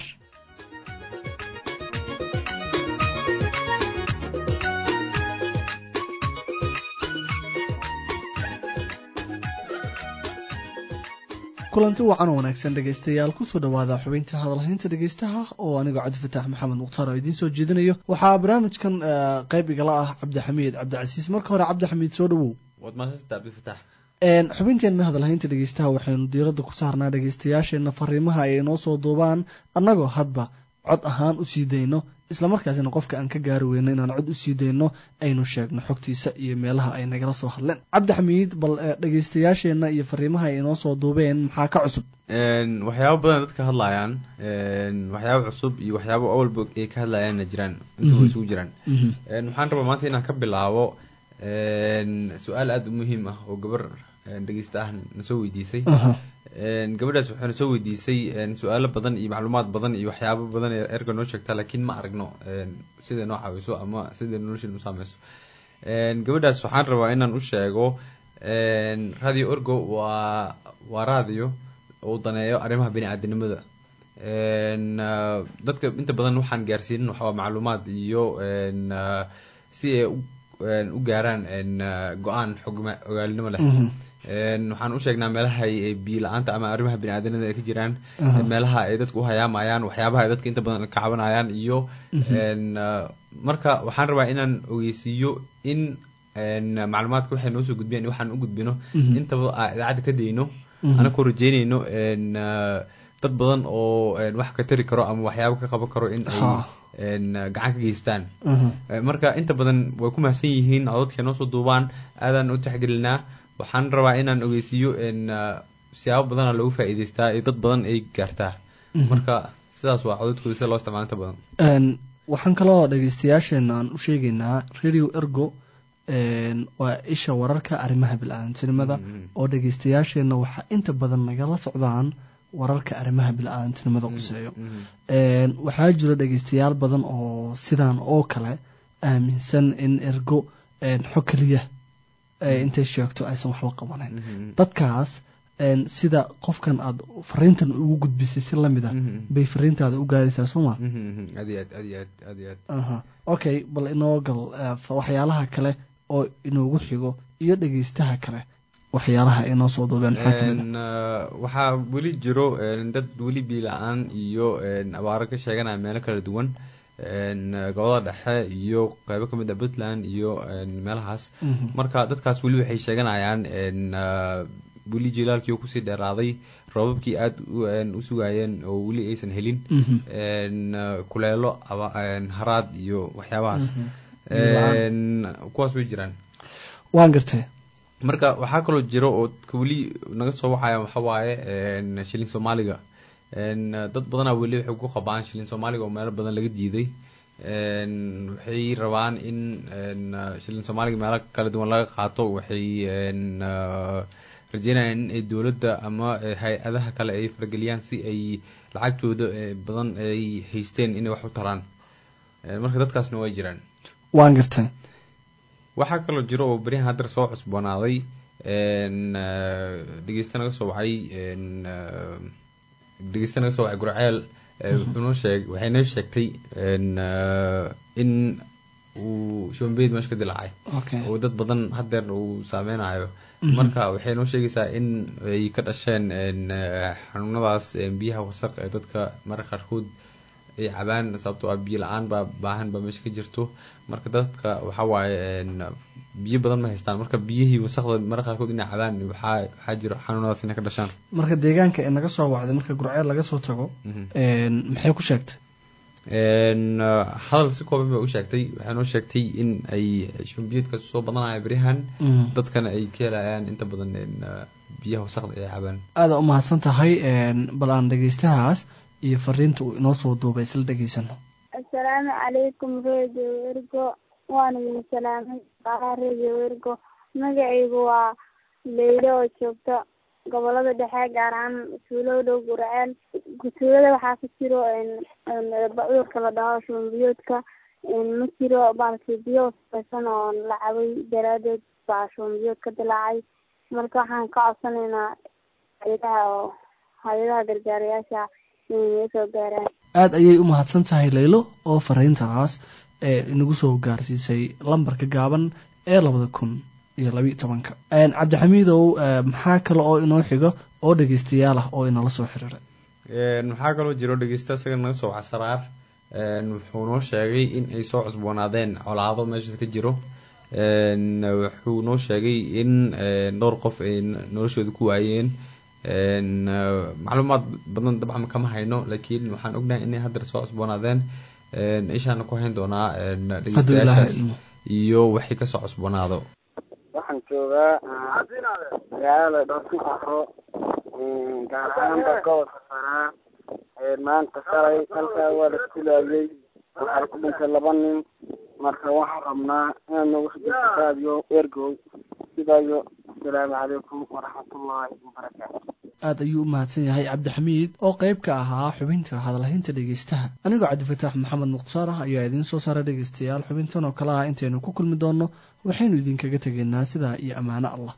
Speaker 21: kulanti wacan oo wanaagsan dhegaystayaal kusoo dhowaada xubinta hadalhaynta dhegaystaha oo anigoo cabdifataax maxamed mukhtaar oo idiin soo jeedinayo waxaa barnaamijkan qayb igala ah cabdixamiid cabdicasiis marka hore cabdixamiid soo dhowow xubinteenna hadalhaynta dhegaystaha waxaynu diiradda ku saarnaa dhegaystayaasheenna fariimaha ay inoo soo duubaan annagoo hadba cod ahaan usii dayno islamarkaasina qofka aan ka gaari weyno inaan cod usii dayno aynu sheegno xogtiisa iyo meelaha ay nagala soo hadleen cabdixamiid bal dhegaystayaasheenna iyo fariimaha ay inoo soo duubeen maxaa ka cusub
Speaker 22: waxyaabo badan dadka hadlayaan waxyaabo cusub iyo waxyaabo awalba ay ka hadlayaanna jiraan intuba isugu jiraan waxaan rabaa maanta inaan ka bilaabo su-aal aada u muhiim ah oo gabar dhegeysta ah nasoo weydiisay gabadhaas waxay nasoo weydiisay su-aalo badan iyo macluumaad badan iyo waxyaabo badan ee erga noo sheegta laakiin ma aragno siday noo caawiso ama siday nolosheena u saameyso gabadhaas waxaan rabaa inaan u sheego radio ergo waa waa radio uu daneeyo arrimaha bini-aadanimada dadka inta badan waxaan gaarsiinin waxaa macluumaad iyo si ay u gaaraan go-aan xogma ogaalnimo leh waxaan u sheegnaa meelaha ay biyo la-aanta ama arrimaha bini-aadanimada ay ka jiraan meelaha ay dadku u hayaamayaan waxyaabaha ay dadka inta badan ka cabanayaan iyo marka waxaan rabaa inaan ogeysiiyo in macluumaadka waxay noo soo gudbiyaan iyo waxaan u gudbino intaba aa idaacadda ka dayno anakoo rajeynayno dad badan oo wax ka tari karo ama waxyaabo ka qaban karo in ay gacan ka geystaan marka inta badan way ku mahadsan yihiin codadka noo soo duubaan aadaan u taxgelinaa waxaan rabaa inaan ogeysiiyo siyaabo badana loogu faa'iideystaa iyo dad badan ay gaartaa marka sidaas waa codadkooda sida loo isticmaalo inta badan
Speaker 21: waxaan kaloo dhegeystayaasheena aan u sheegaynaa radio ergo waa isha wararka arrimaha bil-aadantinimada oo dhegeystayaasheenna waxaa inta badan nagala socdaan wararka arrimaha bil-aadantinimada quseeyo waxaa jiro dhegeystayaal badan oo sidaan oo kale aaminsan in ergo xog keliya intay sheegto aysan waxba qabanayn dadkaas sida qofkan aada fariintan ugu gudbisay si lamid a bay fariintaada u gaaraysaa sooma
Speaker 22: aad iyo aad aad iyo aad aad iyo aad
Speaker 21: okay bal inoo gal waxyaalaha kale oo inoogu xigo iyo dhegeystaha kale waxyaalaha ay noo soo duubeen maxaa kamid
Speaker 22: waxaa weli jiro dad weli biila-aan iyo abaaro ka sheeganaya meelo kala duwan gobolada dhexe iyo qeybo kamid a puntland iyo meelahaas marka dadkaas weli waxay sheeganayaan weli jilaalkii oo kusii dheeraaday roobabkii aada u sugaayeen oo weli aysan helin kuleelo haraad iyo waxyaabahaas kuwaas way jiraan
Speaker 21: waan gartay
Speaker 22: marka waxaa kaloo jiro oo weli naga soo wacaya waxa waaye shilin soomaaliga dad badanaa weli waxay ku qabaan shilin soomaaliga oo meelo badan laga diiday waxay rabaan in shilin soomaaliga meelo kala duwan laga qaato waxay rajeynayaan in ay dowladda ama hay-adaha kale ay farageliyaan si ay lacagtooda badan ay haysteen inay wax u taraan marka dadkaasna way jiraan
Speaker 21: waan gartay
Speaker 22: waxaa kaloo jiro oo beryahan haddar soo cusboonaaday dhegeysta naga soo wacay dhegeysta naga soo wacay gurceel wuxuunoo sheeg waxay noo sheegtay in uu shombeyd meesha ka dilaacay oo dad badan haddeer uu saameynayo marka waxay noo sheegaysaa in ay ka dhasheen xanuunadaas biyaha wasaq ee dadka mararka qaarkood ay cabaan sababtoo ah biyo la-aan baa baahan baa meesha ka jirto marka dadka waxa waaye biyo badan ma haystaan marka biyihii wasaqda mararka qaarkood inay cabaan waxaa waxaa jiro xanuunadaas inay ka dhashaan
Speaker 21: marka deegaanka ee naga soo wacday marka gurceel laga soo tago maxay ku sheegtay
Speaker 22: hadal si kooban ba u sheegtay waxay noo sheegtay in ay shumbiyeedkaas soo badanaya beryahan dadkana ay ka helayaan inta badan biyaha wasaqda ay cabaan
Speaker 21: aada u mahadsan tahay bal aan dhegeystahaas iyo fariinta uu inoo soo duubay isla dhegeysano
Speaker 2: assalaamu calaykum radio ergo waana idin salaamay qaaraa radio ergo magacaygu waa leylo oo joogta gobolada dhexe gaar ahaan tuulo dhow gurceel tuulada waxaa ka jiro cudurka la dhaho shumbiyoodka ma jiro baalki biyo wasaqaysan oo la cabay daraadeed baa shumbiyood ka dilaacay marka waxaan ka codsanaynaa hay-adaha oo hay-adaha gargaarayaasha
Speaker 21: aada ayay u mahadsan tahay laylo oo fariintaas ee inagu soo gaarsiisay lambarka gaaban ee labada kun iyo labiiyo tobanka cabdixamiidow maxaa kale oo inoo xigo oo dhegeystayaal ah oo inala soo xiriiray
Speaker 22: waxaa kaloo jiro dhegeysta isaga naga soo waca saraar wuxuu noo sheegay in ay soo cusboonaadeen colaado meesha ka jiro wuxuu noo sheegay in dhowr qof ay noloshooda ku waayeen macluumaad badan dabcan kama hayno laakiin waxaan ognahay inay haddar soo cusboonaadeen ishaana ku hayn doonaa dhegeystayaashaas iyo waxay kasoo cusboonaado
Speaker 4: waxaan joogaa magaalada dhoosin afro gaar ahaanba gobolka saraa maanta shalay halkaa waa la kulaayay waxaa ku dhintay laba nin marka waxaan rabnaa inaad noogu xijirto raadiyo ergow sidaayo asalaamu calaykum waraxmatullaahi wabarakaatu
Speaker 21: aada ayuu u mahadsan yahay cabdixamiid oo qayb ka ahaa xubinta hadalhaynta dhegeystaha anigoo cabdifataax maxamed mukhtaar ah ayaa idiin soo saara dhegeystayaal xubintan oo kale ah intaynu ku kulmi doonno waxaynu idinkaga tegaynaa sidaa iyo ammaano allah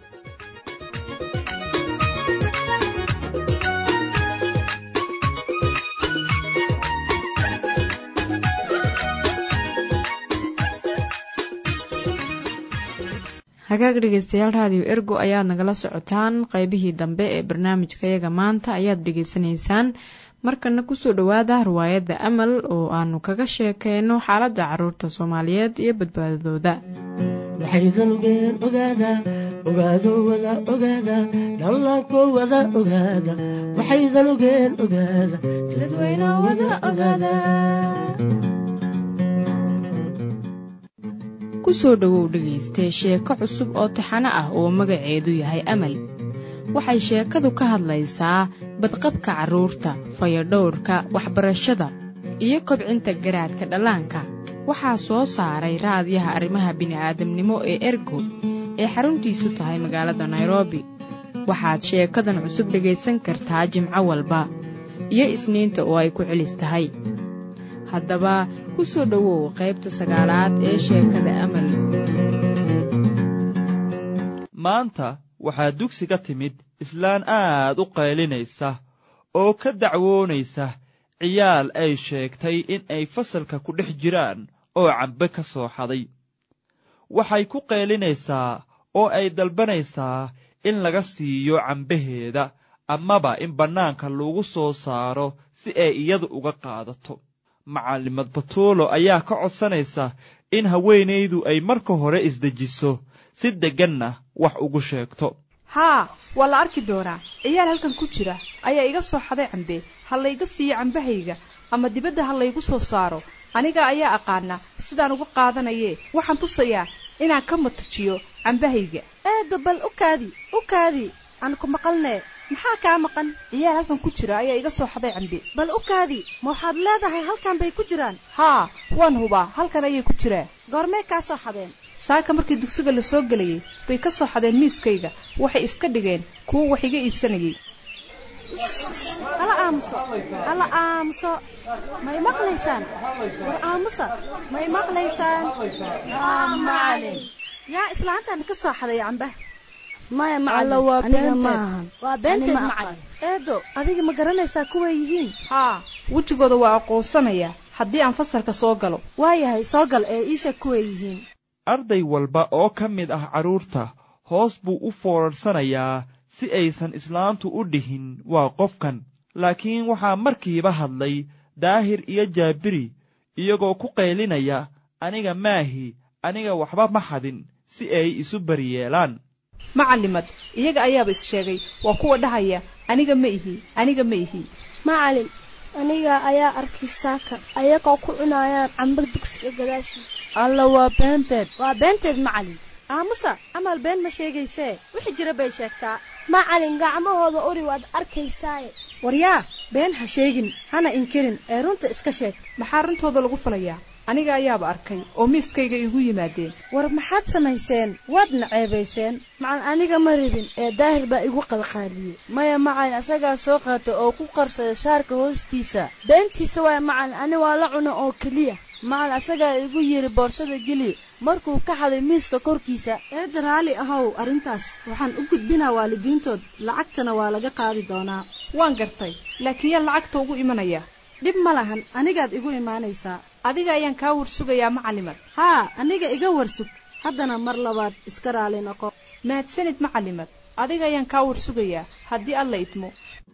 Speaker 1: hagaag dhegeystayaal raadiyo ergo ayaad nagala socotaan qaybihii dambe ee barnaamijkayaga maanta ayaad dhegeysanaysaan markana kusoo dhowaada riwaayadda amal oo aanu kaga sheekeyno xaaladda caruurta soomaaliyeed iyo badbaadadooda
Speaker 23: waxaydanugeen ogaada ogaado wada ogaada dhallaanko wada ogaada waxaydanugeen ogaada dadweyne wada ogaada
Speaker 1: ku soo dhowow dhegaystee sheeko cusub oo taxano ah oo magaceedu yahay amal waxay sheekadu ka hadlaysaa badqabka carruurta fayadhowrka waxbarashada iyo kobcinta garaadka dhallaanka waxaa soo saaray raadyaha arrimaha bini'aadamnimo ee ergo ee xaruntiisu tahay magaalada nairobi waxaad sheekadan cusub dhegaysan kartaa jimco walba iyo isniinta oo ay ku celis tahay haddaba ku soo dhowow qaybta sagaalaad ee sheekada amal
Speaker 5: maanta waxaa dugsiga timid islaan aad u qaylinaysa oo ka dacwoonaysa ciyaal ay sheegtay in ay fasalka ku dhex jiraan oo cambe ka soo xaday waxay ku qaylinaysaa oo ay dalbanaysaa in laga siiyo cambaheeda amaba in bannaanka lagu soo saaro si ay iyadu uga qaadato macallimad batuulo ayaa ka codsanaysa in haweenaydu ay marka hore isdejiso si degganna wax ugu sheegto
Speaker 6: haa waa la arki doonaa ciyaal halkan ku jira ayaa iga soo xaday cambe ha layga siiyo cambahayga ama dibadda ha laygu soo saaro aniga ayaa aqaana sidaan uga qaadanayee waxaan tusayaa inaan ka matajiyo cambahayga
Speaker 7: eedda bal u kaadi u kaadi aan ku maqalnee maxaa kaa maqan
Speaker 6: ciyaal halkan ku jira ayaa iga soo xaday cambe
Speaker 7: bal u kaadi ma waxaad leedahay halkan bay ku jiraan
Speaker 6: haa waan hubaa halkan ayay ku jiraa
Speaker 7: goormee kaa soo xadeen
Speaker 6: saaka markii dugsiga la soo gelayay bay ka soo xadeen miiskayga waxay iska dhigeen kuwo wax iga iibsanayay
Speaker 7: hala aamuso hala aamuso may maqlaysaan war aamusa may maqlaysaan macalin yaa islaantan ka soo xaday camba
Speaker 16: maya
Speaker 7: alla waa
Speaker 16: aniga
Speaker 7: beenteed
Speaker 16: maahan
Speaker 7: waa beenteed
Speaker 16: Ani ma
Speaker 7: macalin eedo adiga ma garanaysaa kuway yihiin
Speaker 6: haa wejigooda waa aqoonsanayaa haddii aan fasalka soo galo
Speaker 7: waayahay soo gal ee iisha kuway yihiin
Speaker 5: arday walba oo ka mid ah carruurta hoos buu u foorarsanayaa si aysan islaantu u dhihin waa qofkan laakiin waxaa markiiba hadlay daahir iyo jaabiri iyagoo ku qaylinaya aniga maahi aniga waxba ma xadin si ay isu bariyeelaan
Speaker 6: macalimad iyaga ayaaba is sheegay waa kuwa dhahaya aniga ma ihi aniga ma ihi
Speaker 24: macalin aniga ayaa arkay saaka ayagoo ku cunayaan camba dugsiga gadaashiisa
Speaker 7: alla waa beenteed
Speaker 24: waa beenteed macalin
Speaker 7: aamusa amal been ma sheegaysee wixii jira bay sheegtaa
Speaker 24: macalin gacmahooda uri waad arkaysaaye
Speaker 7: waryaa been ha sheegin hana inkirin ee runta iska sheeg
Speaker 6: maxaa runtooda lagu falayaa aniga ayaaba arkay oo miiskayga igu yimaadeen
Speaker 7: war maxaad samayseen waadna ceebayseen
Speaker 24: macalin aniga ma rabin ee daahir baa igu qalqaaliyey
Speaker 7: maya macalin asagaa soo qaata oo ku qarsada shaarka hoostiisa
Speaker 24: beentiisa waaya macalin ani waa la cuno oo keliya
Speaker 7: macalin asagaa igu yidhi boorsada geli markuu ka xaday miiska korkiisa eedda raalli ahow arrintaas waxaan u gudbinaa waalidiintood lacagtana waa laga qaadi doonaa
Speaker 6: waan gartay laakiin yaa lacagta ugu imanaya
Speaker 7: dhib ma lahan anigaad igu imaanaysaa
Speaker 6: adiga ayaan kaa warsugayaa macalimad
Speaker 7: haa aniga iga warsug haddana mar labaad iska raali noqo
Speaker 6: mahadsanid macalimad adiga ayaan kaa warsugayaa haddii alla idmo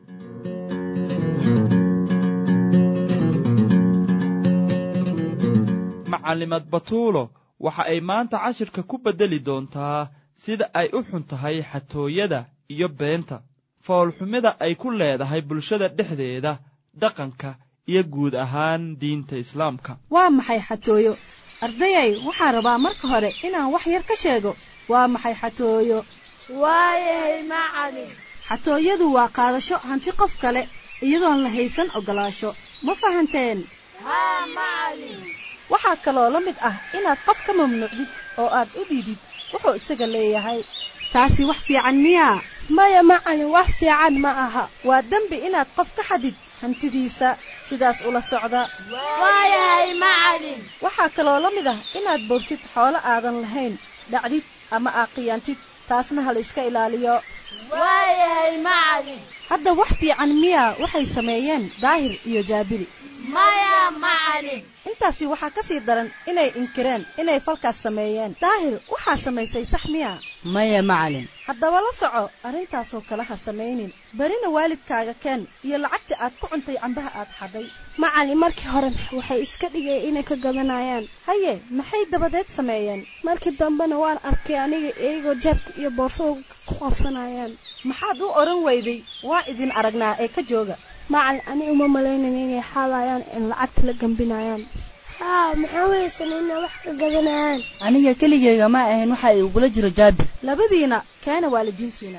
Speaker 5: macalimad batuulo waxa ay maanta cashirka ku beddeli doontaa sida ay u xun tahay xatooyada iyo beenta foolxumida ay ku leedahay bulshada dhexdeeda dhaqanka iyo guud ahaan diinta islaamka
Speaker 7: waa maxay xatooyo ardayay waxaan rabaa marka hore inaan wax yar ka sheego waa maxay xatooyo
Speaker 24: waayahay macalin
Speaker 7: xatooyadu waa qaadasho hanti qof kale iyadoon la haysan ogolaasho ma fahanteen
Speaker 24: haa macalin
Speaker 7: waxaa kaloo la mid ah inaad qof ka mamnuucdid oo aad u dhiidid wuxuu isaga leeyahay taasi wax fiican miyaa
Speaker 24: maya macalin wax fiican ma aha
Speaker 7: waa dembi inaad qof ka xadid hantidiisa sidaas ula socda
Speaker 24: waayahay macalin
Speaker 7: waxaa kaloo la mid ah inaad boogtid xoolo aadan lahayn dhacdid ama aaqiyaantid taasna ha la iska ilaaliyo
Speaker 24: waayahay macalin
Speaker 7: hadda wax fiican miyaa waxay sameeyeen daahir iyo jaabiri
Speaker 24: maya macalin
Speaker 7: intaasi waxaa ka sii daran inay inkireen inay falkaas sameeyeen daahir waxaa samaysay sax miya
Speaker 25: maya macalin
Speaker 7: haddaba la soco arrintaasoo kale ha samaynin berina waalidkaaga keen iyo lacagta aad ku cuntay cambaha aad xadhay
Speaker 24: macalin markii hore waxay iska dhigeen inay ka gadanayaan
Speaker 7: haye maxay dabadeed sameeyeen
Speaker 24: markii dambena waan arkay aniga iyagoo jaabka iyo boorsada ku qabsanayaan
Speaker 7: maxaad u odhan weyday waa idin aragnaa ee ka jooga
Speaker 24: macalin ani uma malaynayn inay xaadayaan in lacagta la gambinayaan haa maxaa weysan inaa wax ka gadanayaan
Speaker 7: aniga keligeyga ma ahayn waxa ay ugula jiro jaabir labadiina kaana waalidiintiina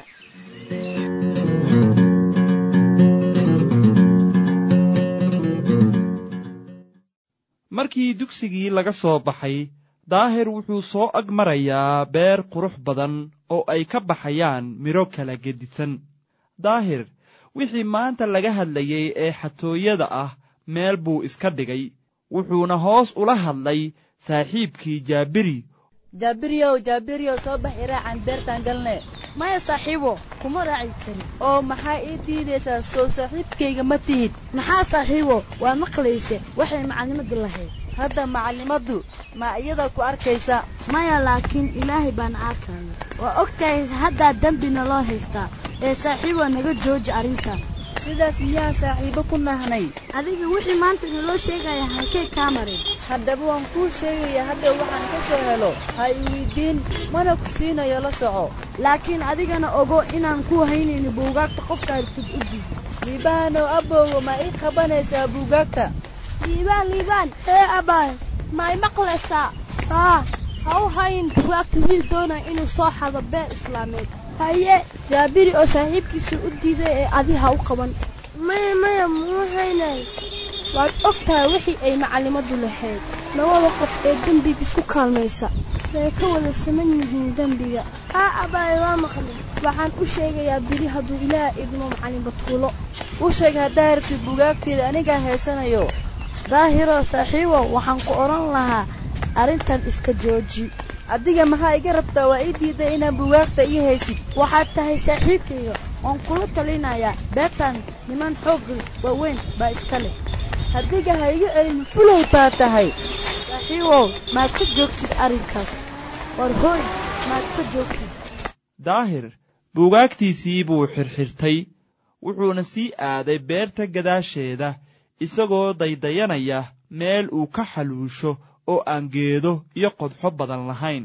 Speaker 5: markii dugsigii laga soo baxay daahir wuxuu soo ag marayaa beer qurux badan oo ay ka baxayaan midho kala gedisan daahir wixii maanta laga hadlayey ee xatooyada ah meel buu iska dhigay wuxuuna hoos ula hadlay saaxiibkii jaabiri
Speaker 7: jaabiryow jaabiryow soo bax iraacan beertaan galne
Speaker 24: maya saaxiibo kuma raaci kari
Speaker 7: oo maxaa ii diidaysaa soo saaxiibkayga ma tihid
Speaker 24: maxaa saaxiibo waa maqlayse waxay macallimadu lahayd
Speaker 7: hadda macallimaddu ma iyada ku arkaysa
Speaker 24: maya laakiin ilaahay baana arkaya waa og tahay haddaa dembina loo haystaa ee saaxiibo naga jooji arrintan
Speaker 7: sidaas miyaa saaxiibo ku nahnay
Speaker 24: adiga wixii maanta naloo sheegaya halkee kaa marin
Speaker 7: haddaba waan kuu sheegaya hadhow waxaan ka soo helo ha i weydiin mana ku siinayo la soco
Speaker 24: laakiin adigana ogo inaan ku haynayno buugaagta qofka artid u diid
Speaker 7: liibaanow abbowa ma ii qabanaysaa buugaagta
Speaker 24: liibaan liibaan hee abaay ma i maqlaysaa haa ha u hayn bugaagta wiil doonaya inuu soo xado beer islaameed haye jaabiri oo saaxiibkiisa u diiday ee adi ha u qaban maya maya muu haynay waad og tahay wixii ay macallimadu lahayd labada qof ee dembiga isku kaalmaysa way ka wada saman yihiin dembiga haa abaay waa maqlay waxaan u sheegayaa biri hadduu ilaah idmo macallin batuulo
Speaker 7: u sheeg haddaa rabtid bugaagteeda anigaa heesanayo
Speaker 24: daahiroo saaxiibow waxaan ku odhan lahaa arrintan iska jooji
Speaker 7: adiga maxaa iga rabtaa waa ii diiday inaan bugaagta ii haysid
Speaker 24: waxaad tahay saaxiibkayga waan kula talinayaa beertan niman xoog waaweyn baa iska leh
Speaker 7: hadiga ha iga celin fulay baa tahay
Speaker 24: saaxiibow maad ka joogtid arrinkaas war hooy maad ka joogtid
Speaker 5: daahir buugaagtiisii buu xirxirtay wuxuuna sii aaday beerta gadaasheeda isagoo daydayanaya meel uu ka xaluusho oo aan geedo iyo qodxo badan lahayn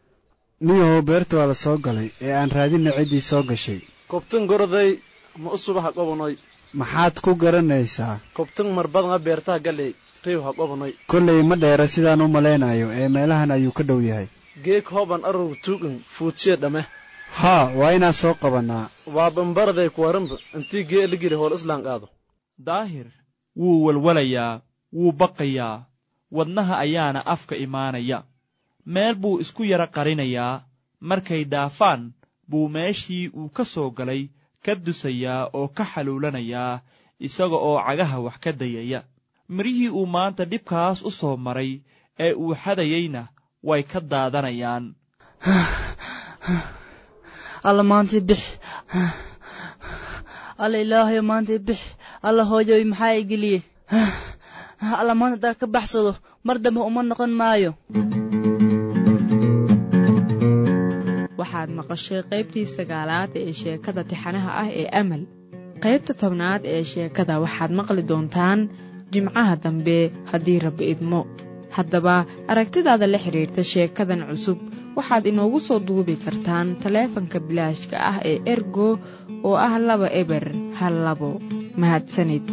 Speaker 3: niyahow beerta waa la soo galay ee aan raadinna ciddii soo gashay
Speaker 8: kobtan goroday ma u suba ha qobonoy
Speaker 3: maxaad ku garanaysaa
Speaker 8: kobtan marbadan ha beertaha galey riw ha qobonoy
Speaker 3: kollay ma dheera sidaan u malaynayo ee meelahan ayuu ka dhow yahay
Speaker 8: geeg hooban arur tuugan fuudsiya dhamme
Speaker 3: haa waa inaan soo qabannaa
Speaker 8: waa bambaraday kuwaranba intii gee ligili hool islaan qaado
Speaker 5: daahir wuu walwalayaa wuu baqayaa wadnaha ayaana afka imaanaya meel buu isku yara qarinayaa markay dhaafaan buu meeshii uu ka soo galay ka dusayaa oo ka xaluulanayaa isaga oo cagaha wax ka dayaya mirihii uu maanta dhibkaas u soo maray ee uu xadayeyna way ka daadanayaan
Speaker 7: alla maantii bix alla ilaahayo maantii bix alla hooyoy maxaa i geliyey alla maanta haddaa ka baxsado mar dambe uma noqon maayo
Speaker 1: waxaad maqashay qaybtii sagaalaad ee sheekada tixanaha ah ee amal qaybta tobnaad ee sheekada waxaad maqli doontaan jimcaha dambe haddii rabbi idmo haddaba aragtidaada la xidhiirta sheekadan cusub waxaad inoogu soo duubi kartaan taleefanka bilaashka ah ee ergo oo ah laba eber hal labo mahadsanid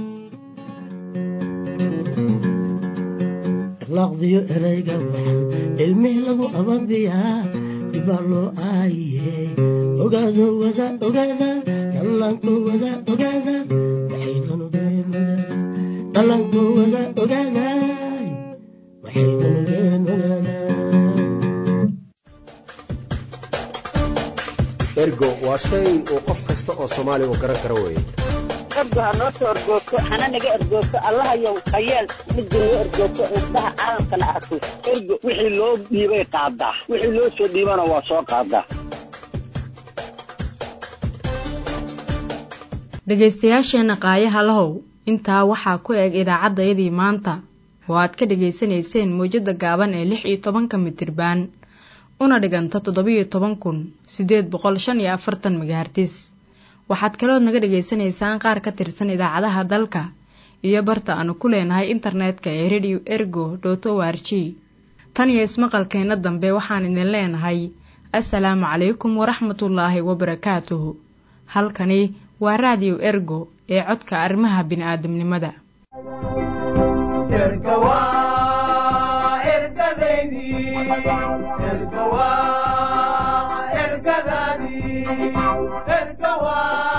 Speaker 23: laqdiyo erayga waxan ilmih lagu ababiyaa dibaa loo aayiye ogaado wada ogaada dhallaanko wada ogaada waxaydanugeen dhallaanko wada ogaada waxaydanugeen ogaada
Speaker 9: ergo waa shay uu qof kasta oo soomaaliga garan karo weeye
Speaker 10: ergo ha noo soo ergoogto hana naga ergoogto allahayow hayeel midda noo ergoogto indhaha caalamkana arko ergo wixii loo dhiibay qaadaa wixii loo soo dhiibana waa soo qaadaa
Speaker 1: dhegaystayaasheenna qaayaha lahow intaa waxaa ku eg idaacaddayadii maanta oo aad ka dhegaysanayseen mawjadda gaaban ee lix iyo tobanka mitirbaan una dhiganta toddobiyo toban kun siddeed boqol shan iyo afartan megahartis waxaad kalood naga dhegaysanaysaan qaar ka tirsan idaacadaha dalka iyo barta aanu ku leenahay internetka ee radio ergo dot o r g tan iyo ismaqalkeenna dambe waxaan idin leenahay assalaamu calaykum waraxmatullaahi wabarakaatuhu halkani waa raadiyo ergo ee codka arrimaha bini'aadamnimada
Speaker 25: erga waa
Speaker 11: erga waa ergadaadii erga waa